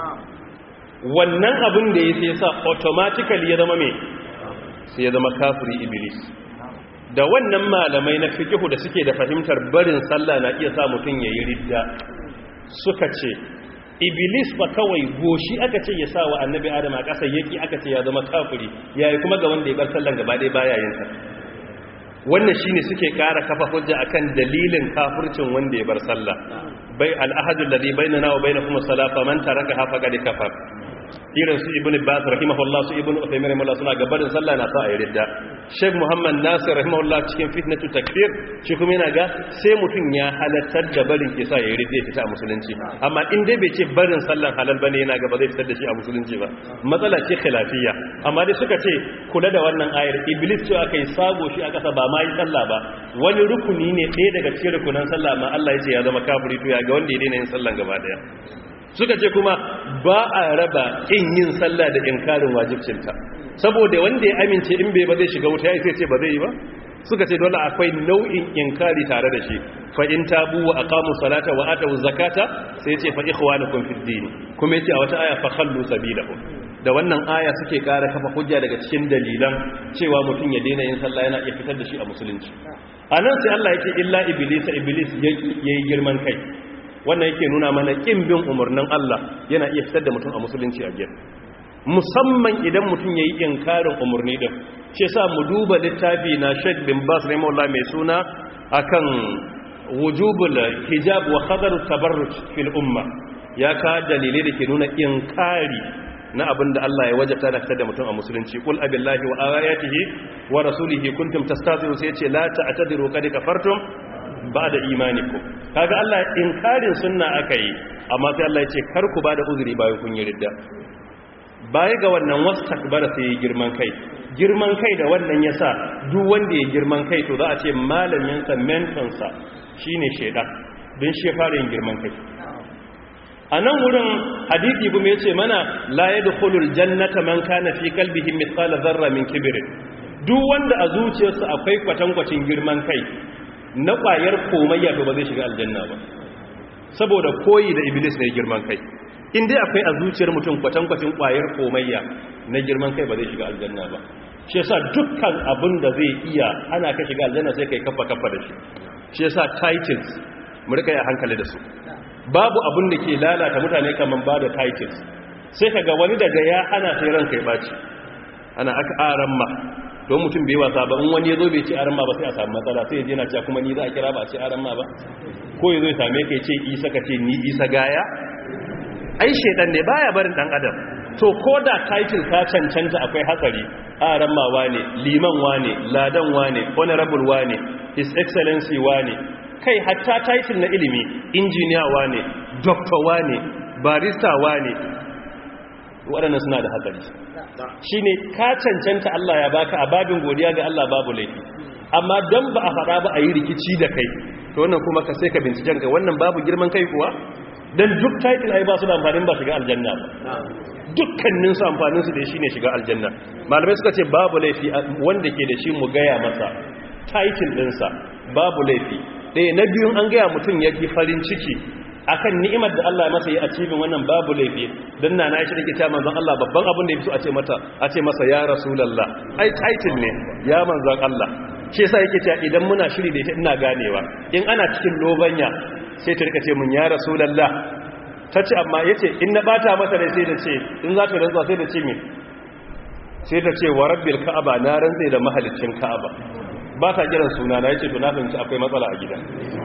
wannan abin da ya sai sa automatically ya zama me sai ya zama kafiri iblis da wannan malamai na fikihu da suke da fahimtar barin sallah na iya sa mutum ya yi ridda suka ce iblis ba kawai goshi aka ce ya sa wa annabi adam a ƙasa yaki aka ce ya zama kafiri yayi kuma ga wanda ya bar sallan gaba ɗaya baya yin ta wannan shine suke ƙara kafa hujja akan dalilin kafircin wanda ya bar sallah bai al-ahadu alladhi bainana wa bainakum as-salata man tarakaha faqad kafar irin su ibn Abbas rahimahullah su ibn Uthaymeen rahimahullah suna gabarin sallah na sa a ridda Sheikh Muhammad Nasir rahimahullah cikin fitnatu takfir shi kuma yana ga sai mutum ya halattar da barin ke sa ya ridda ya fita a musulunci amma in dai bai ce barin sallan halal bane yana ga ba zai fitar da shi a musulunci ba matsala ce khilafiyya amma dai suka ce kula da wannan ayar iblis ce aka yi sago shi a kasa ba ma yi sallah ba wani rukuni ne ɗaya daga cikin rukunan sallah ma Allah ya ce ya zama kafiri to ya ga wanda ya daina yin sallan gaba daya suka ce kuma ba a raba in yin sallah da inkarin wajibcinta saboda wanda ya amince in bai ba zai shiga wuta ya sai ce ba zai yi ba suka ce dole akwai nau'in inkari tare da shi fa in tabu wa aqamu salata wa atu zakata sai ce fa ikhwanukum fid din kuma yace a wata aya fa khallu sabilahum da wannan aya suke ƙara kafa hujja daga cikin dalilan cewa mutum ya daina yin sallah yana iya fitar da shi a musulunci a nan sai Allah yake illa iblis iblis ya yi girman kai wannan yake nuna mana kin bin umarnin Allah yana iya fitar da mutum a musulunci a gefe musamman idan mutum ya yi inkarin umarni din ce sa mu duba littafi na Sheikh bin Bas rahimahullah mai suna akan wujubul hijab wa khadar tabarruj fil umma ya ka dalilai da ke nuna inkari na abin da Allah ya wajabta da fitar da mutum a musulunci kul abillahi wa ayatihi wa rasulihi kuntum tastaziru sai ce la ta'tadiru qad kafartum ba'da imanikum kaga Allah inkarin sunna akai amma sai Allah ya ce kar ku bada uzuri bayan kun yi ridda baya ga wannan wastakbara sai ya girman kai girman kai da wannan yasa duk wanda ya girman kai to za a ce malamin sa mentor sa shine shedan don shi fara yin girman kai a nan wurin hadithi kuma ya ce mana la ya dukulul jannata man kana fi kalbihin mithqala zarra min kibirin duk wanda a zuciyarsa akwai kwatankwacin girman kai na ƙwayar komayya to ba zai shiga aljanna ba saboda koyi da iblis ne girman kai in dai akwai a zuciyar mutum kwatankwacin ƙwayar komayya na girman kai ba zai shiga aljanna ba shi yasa dukkan abin da zai iya ana ka shiga aljanna sai kai kafa kafa da shi shi yasa titles mu rika yi a hankali da su babu abin da ke lalata mutane kamar ba da titles sai ka ga wani daga ya ana sai ranka ya baci ana aka aran ma don mutum bai wasa ba in wani ya zo bai ce aran ma ba sai a samu matsala sai ya je na cewa kuma ni za a kira ba a ce aran ma ba ko ya zo ya same ka ya ce isa ka ce ni isa gaya ai shedan ne baya barin dan adam to ko da title ka cancanta akwai hatsari aran ma wane liman wane ladan wane honorable wane his excellency wane kai hatta title na ilimi injiniya wane doctor wane barista wane waɗannan suna da hatsari shine ka cancanta Allah ya baka a babin godiya ga Allah babu laifi amma dan ba a faɗa ba a yi rikici da kai to wannan kuma ka sai ka binciken ka wannan babu girman kai kuwa dan duk title ai ba su da amfanin ba shiga aljanna ba dukkanin su amfanin su da shine shiga aljanna malamai suka ce babu laifi wanda ke da shi mu gaya masa title ɗinsa babu laifi ɗaya na biyun an gaya mutum ya ji farin ciki akan ni'imar da Allah ya masa yi a cikin wannan babu laifi don na na shi da ke ta manzon Allah babban abin da ya fito a ce mata a ce masa ya rasulallah ai title ne ya manzon Allah shi yasa yake cewa idan muna shiri da ita ina ganewa in ana cikin lobanya sai ta rika ce mun ya rasulallah ta ce amma yace in na bata mata rai sai da ce in za ta rantsa sai da ce me sai ta ce wa rabbil ka'aba na rantsa da mahalicin ka'aba ba ta kiran suna na yace to na fahimci akwai matsala a gida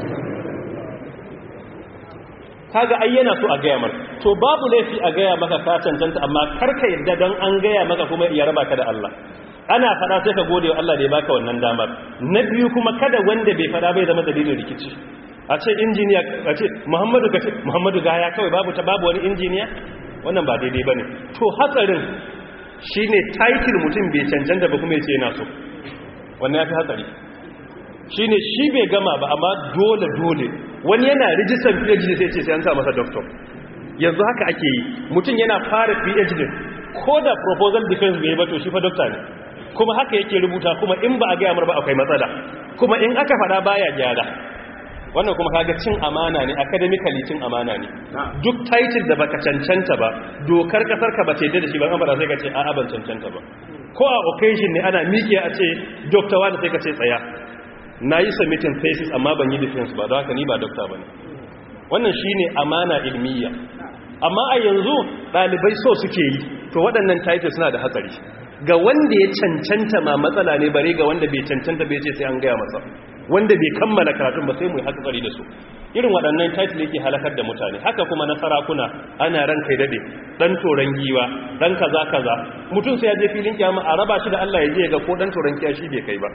kaga ai yana so a gaya maka to babu laifi a gaya maka ka cancanta amma karka yadda dan an gaya maka kuma ya raba ka da Allah ana fada sai ka gode wa Allah da ya baka wannan damar na biyu kuma kada wanda bai fada bai zama dalilin rikici a ce injiniya a ce Muhammadu ka ce Muhammadu gaya kawai babu ta babu wani injiniya wannan ba daidai bane to hatsarin shine title mutum bai cancanta ba kuma ya ce yana so wannan ya fi hatsari shi ne shi bai gama ba amma dole dole wani yana rijistar phd sai ce sai an sa masa doctor yanzu haka ake yi mutum yana fara phd ko da proposal defense bai ba to shi fa doctor ne kuma haka yake rubuta kuma in ba a gaya mar ba akwai matsala kuma in aka fada baya gyara wannan kuma kaga cin amana ne academically cin amana ne duk title da baka cancanta ba dokar kasar ka ba ce da shi ban amara sai ka ce a'a ban cancanta ba ko a occasion ne ana miƙe a ce doctor wanda sai ka ce tsaya na yi submitting thesis amma ban yi defense ba don haka ni ba doctor ba ne wannan shi ne amana ilmiya amma a yanzu ɗalibai so suke yi to waɗannan title suna da hatsari ga wanda ya cancanta ma matsala ne bare ga wanda bai cancanta bai ce sai an gaya masa wanda bai kammala karatun ba sai mu yi hatsari da su irin waɗannan title yake halakar da mutane haka kuma na sarakuna ana ran kai dade dan toran giwa dan kaza kaza mutum sai ya je filin kiyama a raba shi da Allah ya je ga ko dan toran kiyashi bai kai ba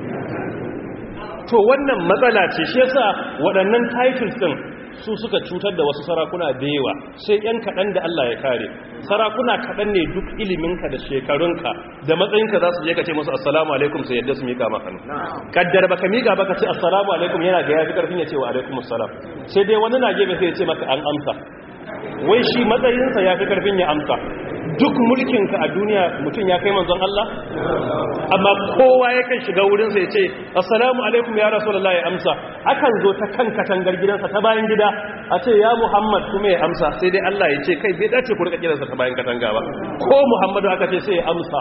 to wannan matsala ce shi yasa waɗannan titles din su suka cutar da wasu sarakuna da yawa sai yan kaɗan da Allah ya kare sarakuna kaɗan ne duk iliminka da shekarunka da matsayinka za su je ka ce musu assalamu alaikum sai yadda su mika maka kaddar baka mika baka ce assalamu alaikum yana ga yafi karfin ya ce wa alaikum assalam sai dai wani na gefe sai ya ce maka an amsa wai shi matsayinsa ya fi karfin ya amsa duk mulkinka a duniya mutum ya kai manzon Allah amma kowa yakan shiga wurinsa ya ce assalamu alaikum ya rasulullahi ya amsa akan zo ta kan katangar gidansa ta bayan gida a ce ya muhammad kuma ya amsa sai dai Allah ya ce kai bai dace ku rika kiransa ta bayan katanga ba ko muhammadu aka ce sai ya amsa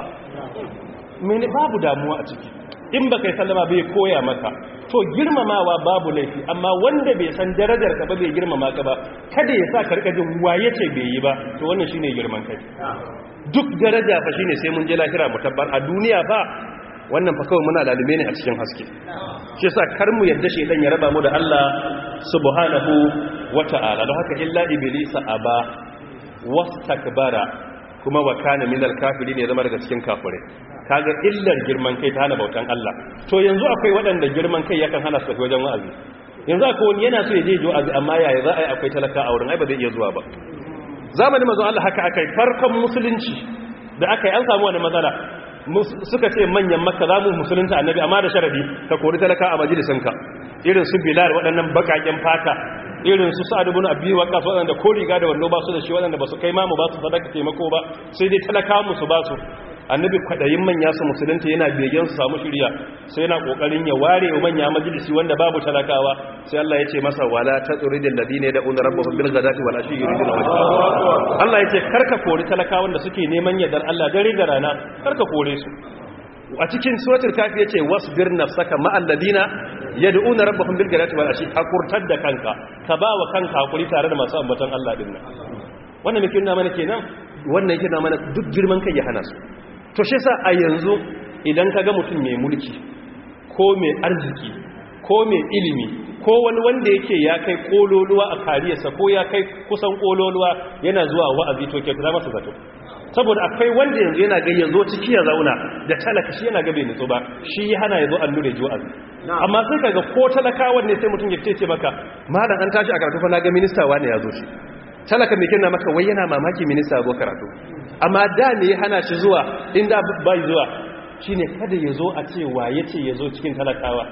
mene babu damuwa a ciki in baka yi sallama bai koya maka to girmamawa babu laifi amma wanda bai san darajar ka ba bai girmama ka ba kada ya sa ka rika jin waye ce bai yi ba to wannan shine girman kai duk daraja fa shine sai mun je lahira mu tabbar a duniya fa wannan fa kawai muna lalume ne a cikin haske shi yasa kar mu yadda shedan ya raba mu da Allah subhanahu wata'ala don haka illa iblisa aba wastakbara kuma wa kana minal kafirin ya zama daga cikin kafirai kaga illar girman kai ta hana bautan Allah to yanzu akwai waɗanda girman kai yakan hana su tafi wajen wa'azi yanzu akwai wani yana so ya je wa'azi amma yaya za a yi akwai talaka a wurin ai ba zai iya zuwa ba zamanin manzon Allah haka akai farkon musulunci da aka yi an samu wani matsala suka ce manyan makka za mu musulunta annabi amma da sharadi ka kori talaka a majalisinka irin su bilal waɗannan bakaken fata irin su sa'ad ibn abi waqqas waɗanda ko riga da wallo ba su da shi waɗanda ba su kai mamu ba su sadaka taimako ba sai dai talaka musu ba su annabi kwadayin manya su musulunta yana begen su samu shirya sai yana kokarin ya ware wa manya majalisi wanda babu talakawa sai Allah ya ce masa wala taturidil ladina yad'una rabbahum bil ghadati wal ashi yuriduna wajha Allah ya ce karka kori talakawan da suke neman yardar Allah dare da rana karka kore su a cikin suratul kafi yace wasbir nafsaka ma alladina yad'una rabbahum bil ghadati wal ashi hakurtar da kanka ka ba wa kanka hakuri tare da masu ambaton Allah din nan wannan me kinna mana kenan wannan yake na mana duk girman kai ya hana su to shi sa a yanzu idan ka ga mutum mai mulki ko mai arziki ko mai ilimi ko wani wanda yake ya kai kololuwa a kariyarsa ko ya kai kusan kololuwa yana zuwa wa'azi to kyauta masa zato saboda akwai wanda yanzu yana ga yanzu ciki ya zauna da talaka shi yana ga bai nutsu ba shi ya hana ya zo allure ji wa'azi amma sai kaga ko talakawan ne sai mutum ya ce maka malam an tashi a karatu fa na ga minista wani ya zo shi talaka mai kina maka wai yana mamaki minista zo karatu amma da ne ya hana shi zuwa inda bai zuwa shine kada ya zo a ce wa ya ce ya zo cikin talakawa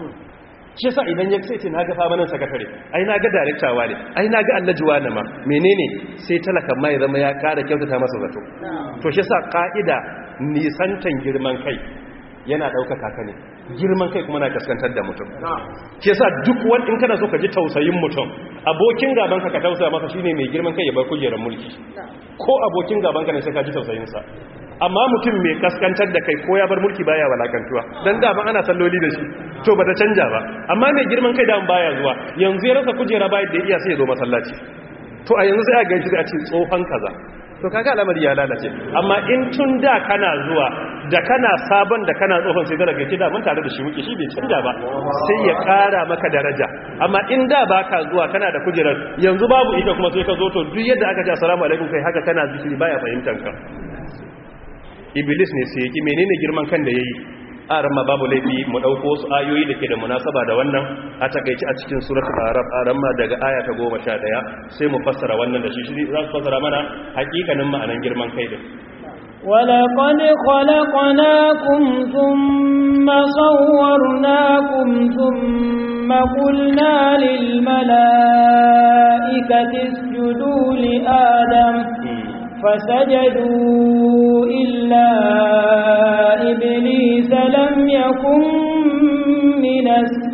shi yasa idan ya ce na ga famanin sakatare ai na ga darektawa ne ai na ga allajuwa na ma menene sai talakan ma ya zama ya kara kyautata masa zato to shi yasa ka'ida nisantan girman kai yana ɗaukaka ka ne girman kai kuma na kaskantar da mutum ke sa duk wani in kana so ka ji tausayin mutum abokin gaban ka ka tausaya masa shine mai girman kai ya bar kujerar mulki ko abokin gaban ka ne sai ka ji tausayinsa amma mutum mai kaskantar da kai ko ya bar mulki baya walakantuwa dan da ana salloli da shi to ba ta canja ba amma mai girman kai da baya zuwa yanzu ya rasa kujera bayan da ya iya sai ya zo masallaci to a yanzu sai a gaishe da a ce tsohon kaza to kaga al'amari ya lalace amma in tun da kana zuwa da kana sabon da kana tsohon sai daga kida mun tare da shi muke shi bai canja ba sai ya kara maka daraja amma in da baka zuwa kana da kujerar yanzu babu ita kuma sai ka zo to duk yadda aka ce assalamu alaikum kai haka kana zikiri baya fahimtar ka iblis ne sai yaki menene girman kan da yayi aran ma babu laifi mu dauko wasu ayoyi da ke da munasaba da wannan a takeici a cikin suratul arab aran ma daga aya ta 11 sai mu fassara wannan da shi shi za su fassara mana hakikanin ma'anan girman kai din ولقد خلقناكم ثم صورناكم ثم قلنا للملائكة اسجدوا لآدم فسجدوا إلا إبليس لم يكن من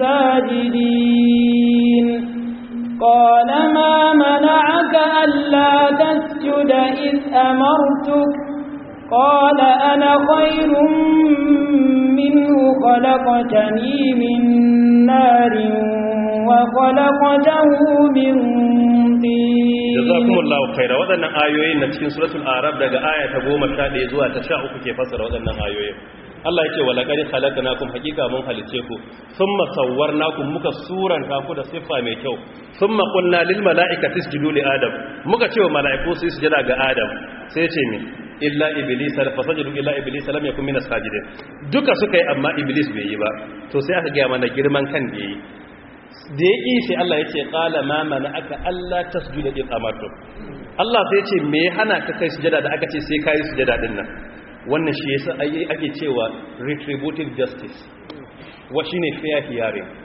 الساجدين قال ما منعك ألا تسجد إذ أمرتك قال أنا خير منه خلقتني من نار وخلقته من طين jazakumullahu khaira waɗannan ayoyin na cikin suratul arab daga aya ta 11 zuwa ta 13 ke fassara waɗannan ayoyin Allah yake wa laqad khalaqnakum haqiqa mun halice ku thumma sawwarnakum muka suranta ku da siffa mai kyau thumma qulna lil mala'ikati isjudu li adam muka ce wa mala'iku su sujada ga adam sai ce me illa iblis fa sajadu illa iblis lam yakun minas sajidin duka suka yi amma iblis bai yi ba to sai aka ga mana girman kan da yi da ya ƙi sai Allah ya ce ƙala ma mana aka Allah ta su da amartu Allah sai ce me ya hana ka kai sujada da aka ce sai ka yi sujada ɗin nan wannan shi yasa ake cewa retributive justice wa shi ne fair hearing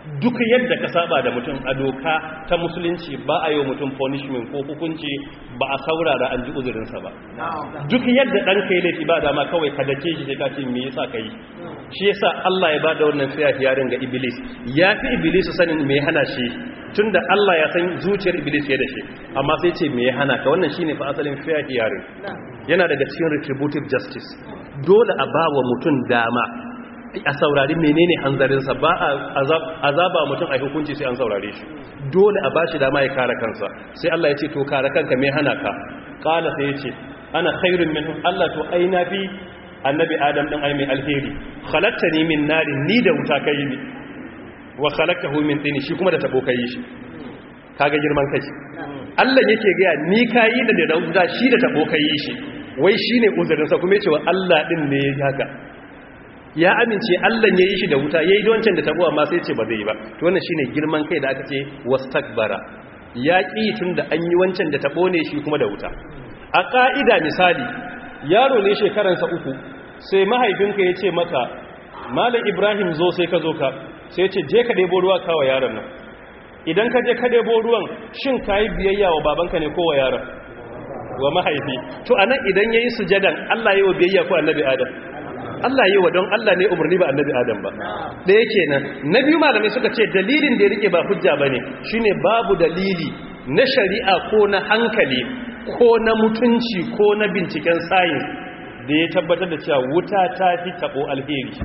duk yadda ka saba da mutum a doka ta musulunci ba a yi wa mutum punishment ko hukunci ba a saurara an ji uzurinsa ba duk yadda ɗan ka yi laifi ba dama kawai ka dake shi sai ka ce me yasa ka yi shi yasa Allah ya bada wannan fiya yarin ga iblis ya fi iblis sanin me hana shi tunda Allah ya san zuciyar iblis ya da shi amma sai ce me ya hana ka wannan shine fa asalin fiya yarin yana daga cikin retributive justice dole a ba wa mutum dama a saurari menene hanzarinsa ba a azaba mutum a hukunci sai an saurare shi dole a bashi dama ya kare kansa sai Allah ya ce to kare kanka me hana ka kala sai ya ce ana khairun min Allah to ai na fi annabi adam din ai mai alheri khalaqtani min narin ni da wuta kai ni wa khalaqtahu min tin shi kuma da tabo kai shi kaga girman kai Allah yake ga ni kai da da wuta shi da tabo kai shi wai shine uzurinsa kuma yace wa Allah din ne ya haka ya amince Allah ya yi shi da wuta ya yi wancan da tabo amma sai ce ba zai yi ba to wannan shine girman kai da aka ce wastakbara ya ƙi tun da an yi wancan da tabo ne shi kuma da wuta a ƙa'ida misali yaro ne shekaransa uku sai mahaifinka ya ce maka malam ibrahim zo sai ka zo ka sai ce je ka ɗebo ruwa kawa yaron nan idan ka je ka ɗebo ruwan shin ka yi biyayya wa babanka ne ko wa yaron wa mahaifi to anan idan ya yi sujadan allah yi wa biyayya ko annabi adam Allah yi wa don Allah ne umarni ba annabi Adam ba da yake nan na biyu malamai suka ce dalilin da ya rike ba hujja bane shine babu dalili na shari'a ko na hankali ko na mutunci ko na binciken science da ya tabbatar da cewa wuta ta fi tabo alheri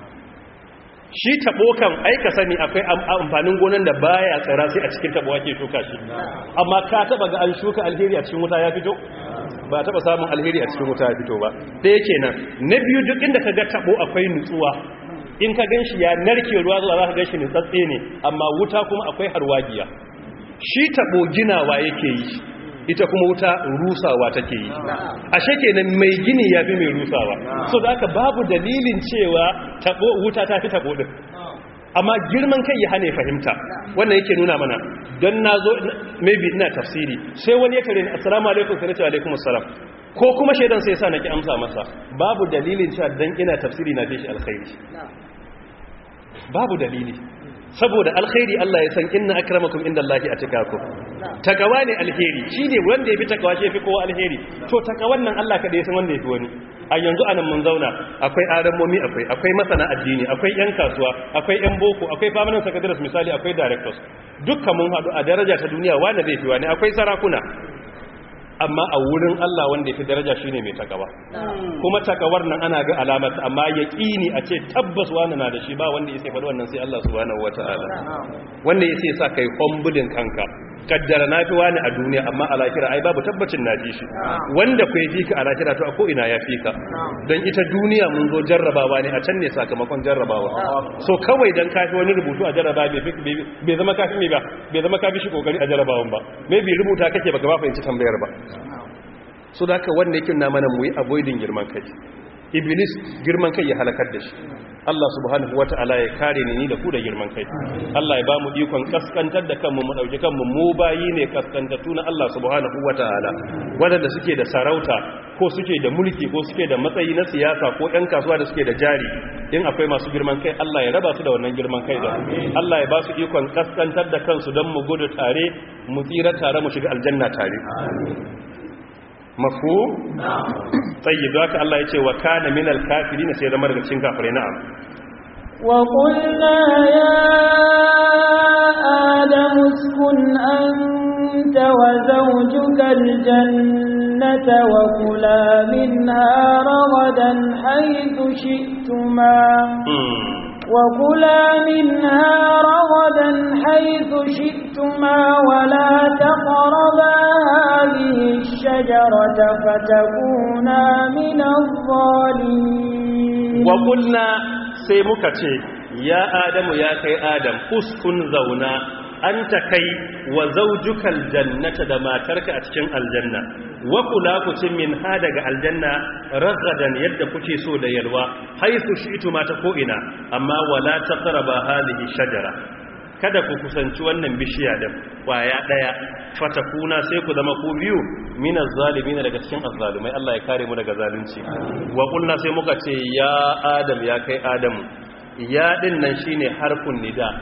shi tabo kan aika sani akwai amfanin gonan da baya tsara sai a cikin tabo ake shuka shi amma ka taba ga an shuka alheri a cikin wuta ya fito ba taba samun alheri a cikin wuta ya fito ba da yake nan na biyu duk inda ka ga tabo akwai nutsuwa in ka ganshi ya narke ruwa zuwa za ka ganshi nutsatse ne amma wuta kuma akwai harwagiya shi tabo ginawa yake yi ita kuma wuta rusawa take yi ashe kenan mai gini ya fi mai rusawa so da aka babu dalilin cewa tabo wuta ta fi tabo din amma girman kai ya hane fahimta wannan yake nuna mana don na zo maybe ina tafsiri sai wani ya kare ni assalamu alaikum sai na ce alaikum assalam ko kuma shaidan sai sa na ki amsa masa babu dalilin cewa dan ina tafsiri na fi shi alkhairi babu dalili saboda alkhairi Allah ya san inna akramakum indallahi atqakum takawa ne alheri shine wanda yafi takawa shi yafi kowa alheri to takawan nan Allah kada ya san wanda yafi wani a yanzu anan mun zauna akwai aramomi akwai akwai masana addini akwai yan kasuwa akwai yan boko akwai permanent secretaries misali akwai directors dukkan mun hadu a daraja ta duniya wanda zai fi wani akwai sarakuna amma a wurin Allah wanda ya fi daraja shine mai takawa kuma takawar nan ana ga alamar amma yaqini a ce tabbas wani na da shi ba wanda yake faɗi wannan sai Allah subhanahu wataala wanda yake sa kai humbulin kanka kaddara na fi wani a duniya amma a lahira ai babu tabbacin na fi shi wanda ku fi ka a lahira to a ko ina ya fi ka don ita duniya mun zo jarrabawa ne a can ne sakamakon jarrabawa so kawai dan kafi wani rubutu a jarraba bai zama kafi mai ba bai zama kafi shi kokari a jarrabawan ba maybe rubuta kake baka ba fahimci tambayar ba so da haka wanda yake na mana mu yi avoiding girman kai iblis girman kai ya halakar da shi Allah subhanahu wata'ala ya kare ni da ku da girman kai Allah ya ba mu ikon kaskantar da kanmu mu dauki kanmu mu bayi ne kaskantattu na Allah subhanahu wata'ala wanda suke da sarauta ko suke da mulki ko suke da matsayi na siyasa ko ɗan kasuwa da suke da jari in akwai masu girman kai Allah ya raba su da wannan girman kai da Allah ya ba su ikon kaskantar da kansu don mu gudu tare mu tsira tare mu shiga aljanna tare mafu tsayyib haka Allah ya ce wa kana minal kafirin sai zama daga cikin kafirai na'am wa qulna ya adamu uskun anta wa zawjuka aljannata wa kula minha ragadan haythu shi'tuma وكلا منها رغدا حيث شئتما ولا تقربا هذه الشجرة فتكونا من الظالمين وقلنا سيمكة يا آدم يا كي آدم أسكن زونا أنت كي وزوجك الجنة دما ترك أتشن الجنة وكلا كتن من هذا الجنة رغدا يد كتي سود يلوى حيث شئتما تكوئنا أما ولا تقربا هذه الشجرة kada ku kusanci wannan bishiya da kwaya daya fatakuna sai ku zama ku biyu minaz zalimin daga cikin azzalumai Allah ya kare mu daga zalunci wa qulna sai muka ce ya adam ya kai adamu ya din nan shine harfun nida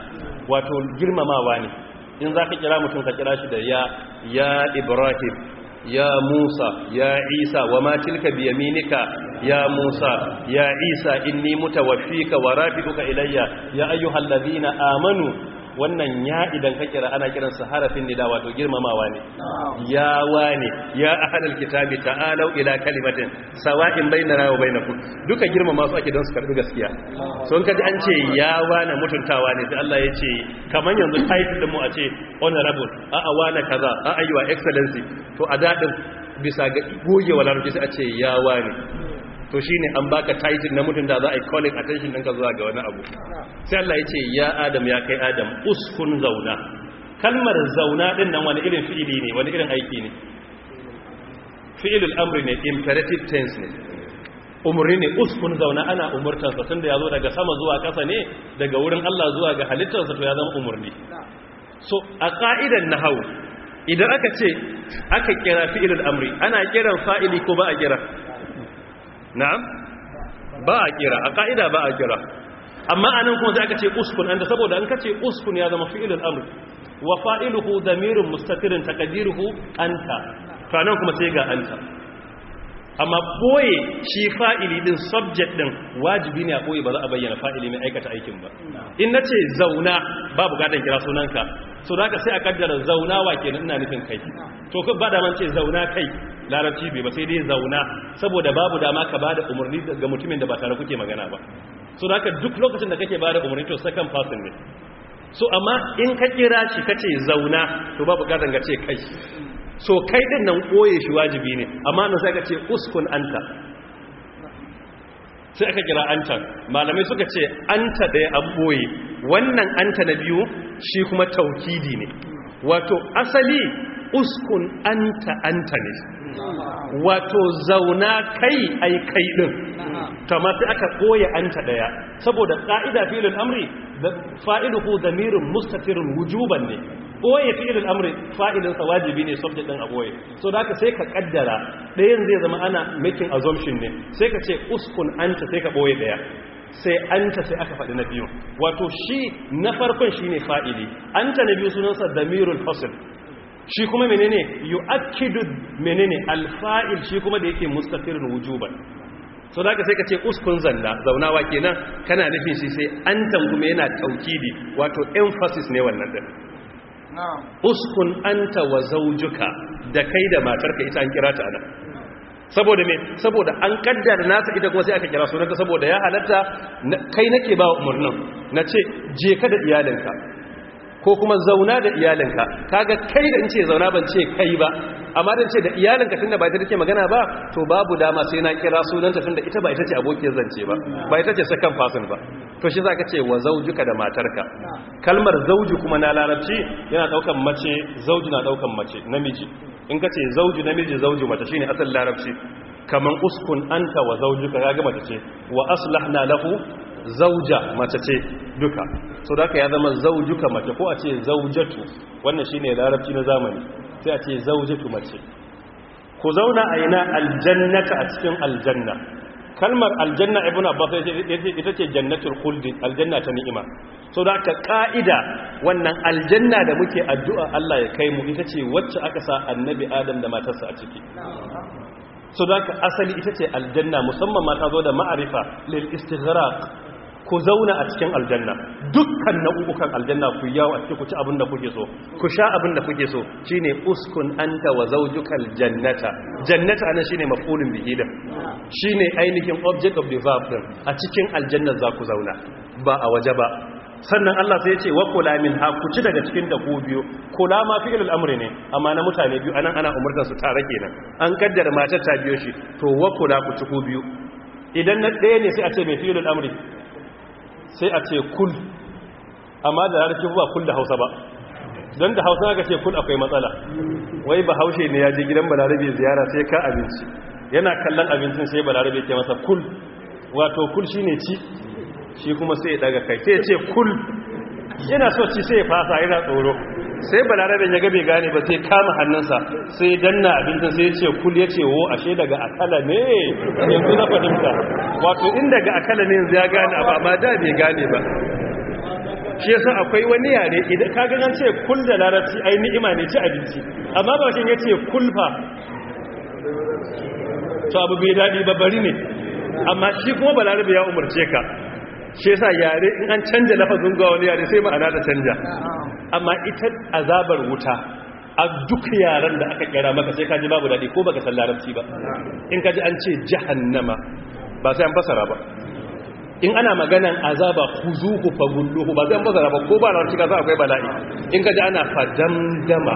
wato girmamawa ne in za ka kira mutum ka kira shi da ya ya ibrahim ya musa ya isa wa ma tilka bi yaminika ya musa ya isa inni mutawaffika wa rafiduka ilayya ya ayyuhal ladina amanu wannan ya idan ka kira ana kiran sa harafin nida wato girmamawa ne ya wane ya ahadal kitabi ta'alu ila kalimatin sawa'in bainana wa bainakum duka girmama su ake don su karbi gaskiya so in kaji an ce ya wane mutuntawa ne sai Allah ya ce kaman yanzu title din mu a ce honorable a a wane kaza a a your excellency to a dadin bisa ga gogewa larabci sai a ce ya wane to shi ne an baka title na mutum da za a yi calling attention ɗinka zuwa ga wani abu sai Allah ya ce ya adam ya kai adam uskun zauna kalmar zauna ɗin nan wani irin fi'ili ne wani irin aiki ne fi'ilul amri ne imperative tense ne umarni ne uskun zauna ana umurtansa tun da ya zo daga sama zuwa ƙasa ne daga wurin Allah zuwa ga halittarsa to ya zama umarni so a ƙa'idan nahawu idan aka ce aka kira fi'ilul amri ana kiran fa'ili ko ba a kira na'am ba a kira a ka'ida ba a kira amma anan kuma sai aka ce uskun anda saboda an kace uskun ya zama fi'ilul amr wa fa'iluhu damirun mustatirun taqdiruhu anta to anan kuma sai ga anta amma boye shi fa'ili din subject din wajibi ne a boye ba za a bayyana fa'ili mai aikata aikin ba in nace zauna ba bukatan kira sunanka so da haka sai a kaddara zauna wa kenan ina nufin kai to ka ba da man ce zauna kai larabci bai ba sai dai zauna saboda babu dama ka bada umarni ga mutumin da ba tare kuke magana ba so da haka duk lokacin da kake bada umarni to second person ne so amma in ka kira shi kace zauna to babu bukatan ga ce kai so kai din nan koye shi wajibi ne amma nan sai ka ce uskun anta sai aka kira anta malamai suka ce anta ɗaya an boye wannan anta na biyu shi kuma taukidi ne wato asali uskun anta anta ne wato zauna kai ai kai din kama sai aka koya anta daya saboda ka'ida fi'ilul amri fa'iluhu damirun mustatirun wujuban ne koye fi'ilul amri fa'ilin sa wajibi ne subject din a koye so da haka sai ka kaddara dayan zai zama ana making assumption ne sai ka ce uskun anta sai ka boye daya sai anta sai aka faɗi na biyu wato shi na farkon shine fa'ili anta na biyu sunansa damirul fasl shi kuma menene yu'akkidu menene alfa'il shi kuma da yake mustatirun wujuban so da sai ka ce uskun zanna zaunawa kenan kana nufin shi sai antan kuma yana taukidi wato emphasis ne wannan din uskun anta wa zawjuka da kai da matarka ita an kira ta anan saboda me saboda an kaddara nasa ita kuma sai aka kira sunanta saboda ya halatta kai nake ba umarnin na ce je ka da iyalinka ko kuma zauna da iyalinka kaga kai da in ce zauna ban ce kai ba amma dan ce da iyalinka tunda ba ita take magana ba to babu dama sai na kira sunanta tunda ita ba ita ce abokiyar zance ba ba ita ce second person ba to shi zaka ce wa zaujuka da matarka kalmar zauju kuma na larabci yana daukan mace zauju na daukan mace namiji in ka ce zauju namiji zauju mace shine asal larabci kaman uskun anta wa zaujuka kaga mace ce wa aslahna lahu zauja mace ce duka so da ya zama zaujuka mace ko a ce zaujatu wannan shine larabci na zamani sai a ce zaujatu mace ku zauna a ina aljannata a cikin aljanna kalmar aljanna ibn abbas ita ce jannatul khuldi aljanna ta ni'ima so da ka ka'ida wannan aljanna da muke addu'a Allah ya kai mu ita ce wacce aka sa annabi adam da matarsa a ciki so da ka asali ita ce aljanna musamman ma ta zo da ma'arifa lil istighraq ku zauna a cikin aljanna dukkan nau'ukan aljanna ku yawo a cikin ku ci abin da kuke so ku sha abin da kuke so shine uskun anta wa zawjukal jannata jannata anan shine maf'ulun bihi da shine ainihin object of the verb din a cikin aljanna za ku zauna ba a waje ba sannan Allah sai ya ce wa kula min ha ku ci daga cikin da ku biyu kula ma fi'il al-amri ne amma na mutane biyu anan ana umurtar su tare kenan an kaddara matar ta biyo shi to wa kula ku ci ku biyu idan na ɗaya ne sai a ce mai fi'il al-amri sai a ce kul amma da larabci ba kul da hausa ba don da hausa aka ce kul akwai matsala wai ba haushe ne ya je gidan balarabe ziyara sai ka abinci yana kallon abincin sai balarabe ke masa kul wato kul shine ci shi kuma sai ya daga kai sai ya ce kul yana so ci sai ya fasa yana tsoro sai balaraben ya gabe gane ba sai kama hannunsa sai danna abincin sai ya ce kul ya ce wo ashe daga akala ne yanzu na fahimta wato in daga akala ne yanzu ya gane abu amma da bai gane ba shi yasa akwai wani yare idan ka ga an ce kul da larabci ai ni'ima ne ci abinci amma ba shi yace kulfa to abu bai dadi ba bari ne amma shi kuma balarabe ya umarce ka shi yasa yare in an canja lafazin ga wani yare sai ma'ana ta canja amma ita azabar wuta a duk yaren da aka kira maka sai kaji babu dadi ko baka san larabci ba in kaji an ce jahannama ba sai an fasara ba in ana maganan azaba khuzuhu fagulluhu ba zan bazara ba ko ba na cika za akwai bala'i in kaji ana fadamdama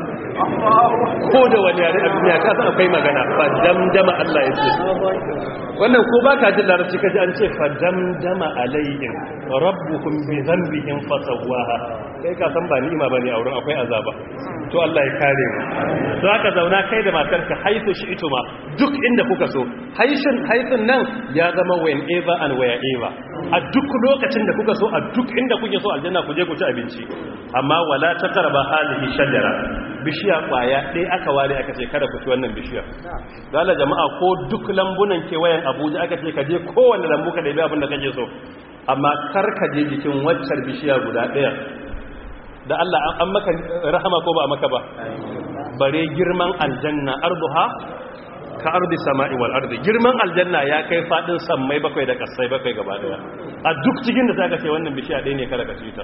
ko da wani yare a duniya ka san akwai magana fadamdama Allah ya ce wannan ko ba ka jin larabci kaji an ce fadamdama alayhim rabbuhum bi dhanbihim fasawaha kai ka san ba ni'ima bane a wurin akwai azaba to Allah ya kare mu to haka zauna kai da matarka haifu shi ituma duk inda kuka so haishin haifin nan ya zama whenever and wherever a duk lokacin da kuka so a duk inda kuke so aljanna ku je ku ci abinci amma wala taqrabu hadhihi shajara bishiya kwaya ɗaya aka ware aka ce kada ku ci wannan bishiyar dala jama'a ko duk lambunan kewayen Abuja aka ce ka je kowanne lambu ka ɗabi abin da kake so amma kar ka je jikin waccar bishiya guda ɗaya da Allah an maka rahama ko ba maka ba bare girman aljanna arduha ka ardi sama'i wal ardi girman aljanna ya kai fadin sammai bakwai da kasai bakwai gaba daya a duk cikin da zaka ce wannan bishiya ɗaya ne kada ka ci ta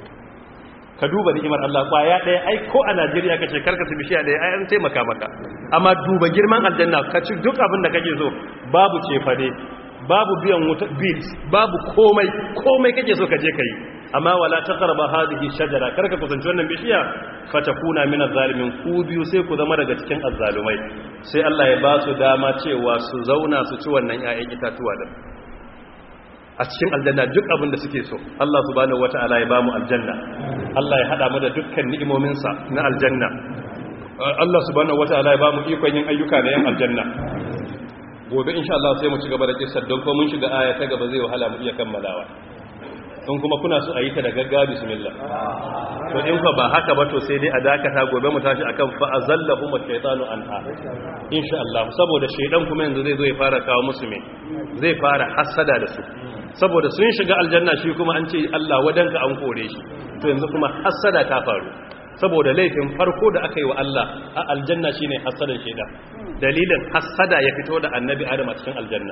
ka duba ni'imar Allah kwaya ɗaya ai ko a Najeriya ka ce karka ci bishiya ɗaya ai an taimaka maka amma duba girman aljanna ka ci duk abin da kake so babu cefane babu biyan wuta bills babu komai komai kake so ka je kai amma wala taqrabu hadhihi shajara karka kusanci wannan bishiya fatakuna min az-zalimin ku biyu sai ku zama daga cikin azzalumai sai Allah ya ba su dama cewa su zauna su ci wannan ƴaƴan itatuwa din a cikin aljanna duk abin da suke so Allah subhanahu wataala ya ba mu aljanna Allah ya hada mu da dukkan ni'imominsa na aljanna Allah subhanahu wataala ya ba mu ikon yin ayyuka na yan aljanna gobe insha Allah sai mu ci gaba da kissar don ko mun shiga aya ta gaba zai wahala mu iya kammalawa in kuma kuna so a yi ta da gaggawa bismillah to in fa ba haka ba to sai dai a dakata gobe mu tashi akan fa azallahu shaytanu anha insha Allah saboda shaydan kuma yanzu zai zo ya fara kawo musu me zai fara hasada da su saboda sun shiga aljanna shi kuma an ce Allah wadanka an kore shi to yanzu kuma hasada ta faru saboda laifin farko da aka yi wa Allah a aljanna shine hasadan shaydan dalilin hasada ya fito da annabi Adam a cikin aljanna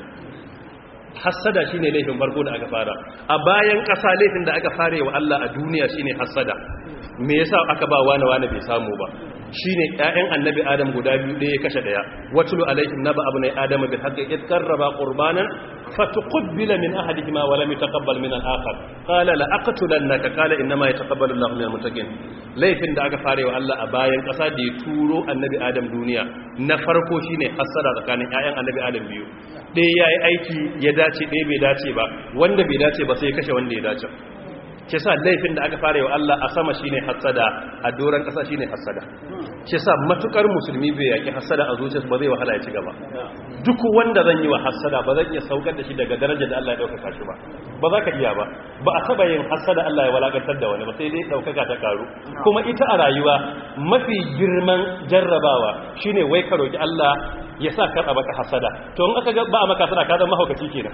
hassada shine laifin farko da aka fara a bayan ƙasa laifin da aka fara wa Allah a duniya shine hassada me yasa aka ba wani wani bai samu ba shine ƴaƴan annabi adam guda biyu ɗaya ya kashe ɗaya watlu alaihim naba abnai adam bil haqqi id qarraba qurbanan fatuqbila min ahadihima wa lam yataqabbal min al-akhar qala la aqtulannaka qala inma yataqabbalu Allahu min al-muttaqin laifin da aka fara wa Allah a bayan ƙasa da ya turo annabi adam duniya na farko shine hassada tsakanin ƴaƴan annabi adam biyu ɗaya yayi aiki ya dace ɗaya bai dace ba wanda bai dace ba sai ya kashe wanda ya dace ke sa laifin da aka fara wa Allah a sama shine hasada a doron ƙasa shine hasada ke sa matukar musulmi bai yaki hasada a zuciyarsa ba zai wahala ya ci gaba duk wanda zan yi wa hasada ba zan iya saukar da shi daga darajar da Allah ya ɗaukaka shi ba ba za ka iya ba ba a taba yin hasada Allah ya walakantar da wani ba sai dai ɗaukaka ta karu kuma ita a rayuwa mafi girman jarrabawa shine wai ka roki Allah ya sa kar a baka hasada to in aka ga ba a maka hasada ka zama mahaukaci kenan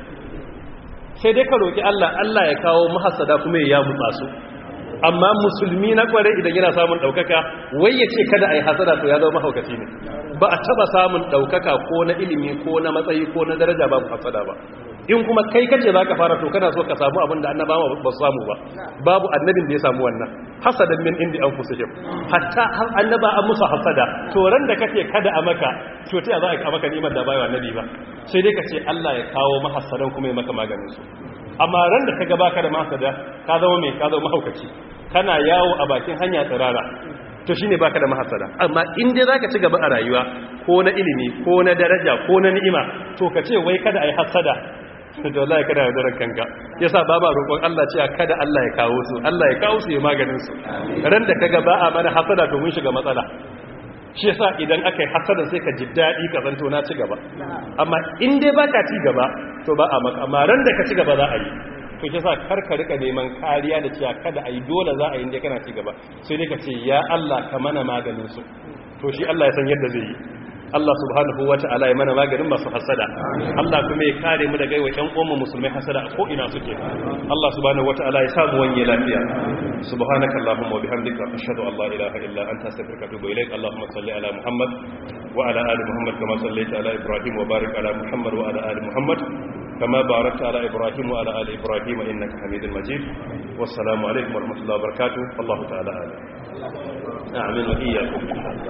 sai dai ka roƙi Allah Allah ya kawo mahasada kuma ya mutsa su amma musulmi na kware idan yana samun ɗaukaka wai ya ce kada a yi hasada to ya zama mahaukaci ne ba a taba samun ɗaukaka ko na ilimi ko na matsayi ko na daraja babu hasada ba in kuma kai kace za ka fara to kana so ka samu abin da annabawa ba su samu ba babu annabin da ya samu wannan hasadan min indi an fusihim hatta har annaba an musu hasada to ran da kake kada a maka to ta za a maka ni'imar da bayo annabi ba sai dai ka ce Allah ya kawo mahassadan kuma ya maka maganin su amma ran da kaga baka da mahasada ka zama mai ka zama mahaukaci kana yawo a bakin hanya tsirara to shine baka da mahasada amma in dai zaka ci gaba a rayuwa ko na ilimi ko na daraja ko na ni'ima to ka ce wai kada ai hasada da wallahi kada ya daren kanka yasa ba ba roƙon Allah cewa kada Allah ya kawo su Allah ya kawo su ya maganin su ran da kaga ba a mana hasada to mun shiga matsala shi yasa idan aka yi hasada sai ka ji daɗi ka zanto na ci gaba amma in dai baka ci gaba to ba a maka amma ran da ka ci gaba za a yi to shi yasa kar ka rika neman kariya da cewa kada a yi dole za a yi inda kana ci gaba sai dai ka ce ya Allah ka mana maganin su to shi Allah ya san yadda zai yi Allah subhanahu wata'ala ya mana maganin masu hasada Allah kuma ya kare mu daga yawan uwan musulmai hasada a ko ina suke Allah subhanahu wata'ala ya samu wanye lafiya subhanaka allahumma wa bihamdika ashhadu an la ilaha illa anta astaghfiruka wa atubu ilaik allahumma salli ala muhammad wa ala ali muhammad kama sallaita ala ibrahim wa barik ala muhammad wa ala ali muhammad كما باركت على إبراهيم وعلى آل إبراهيم إنك حميد مجيد والسلام عليكم ورحمة الله وبركاته الله تعالى أعلم آمين وإياكم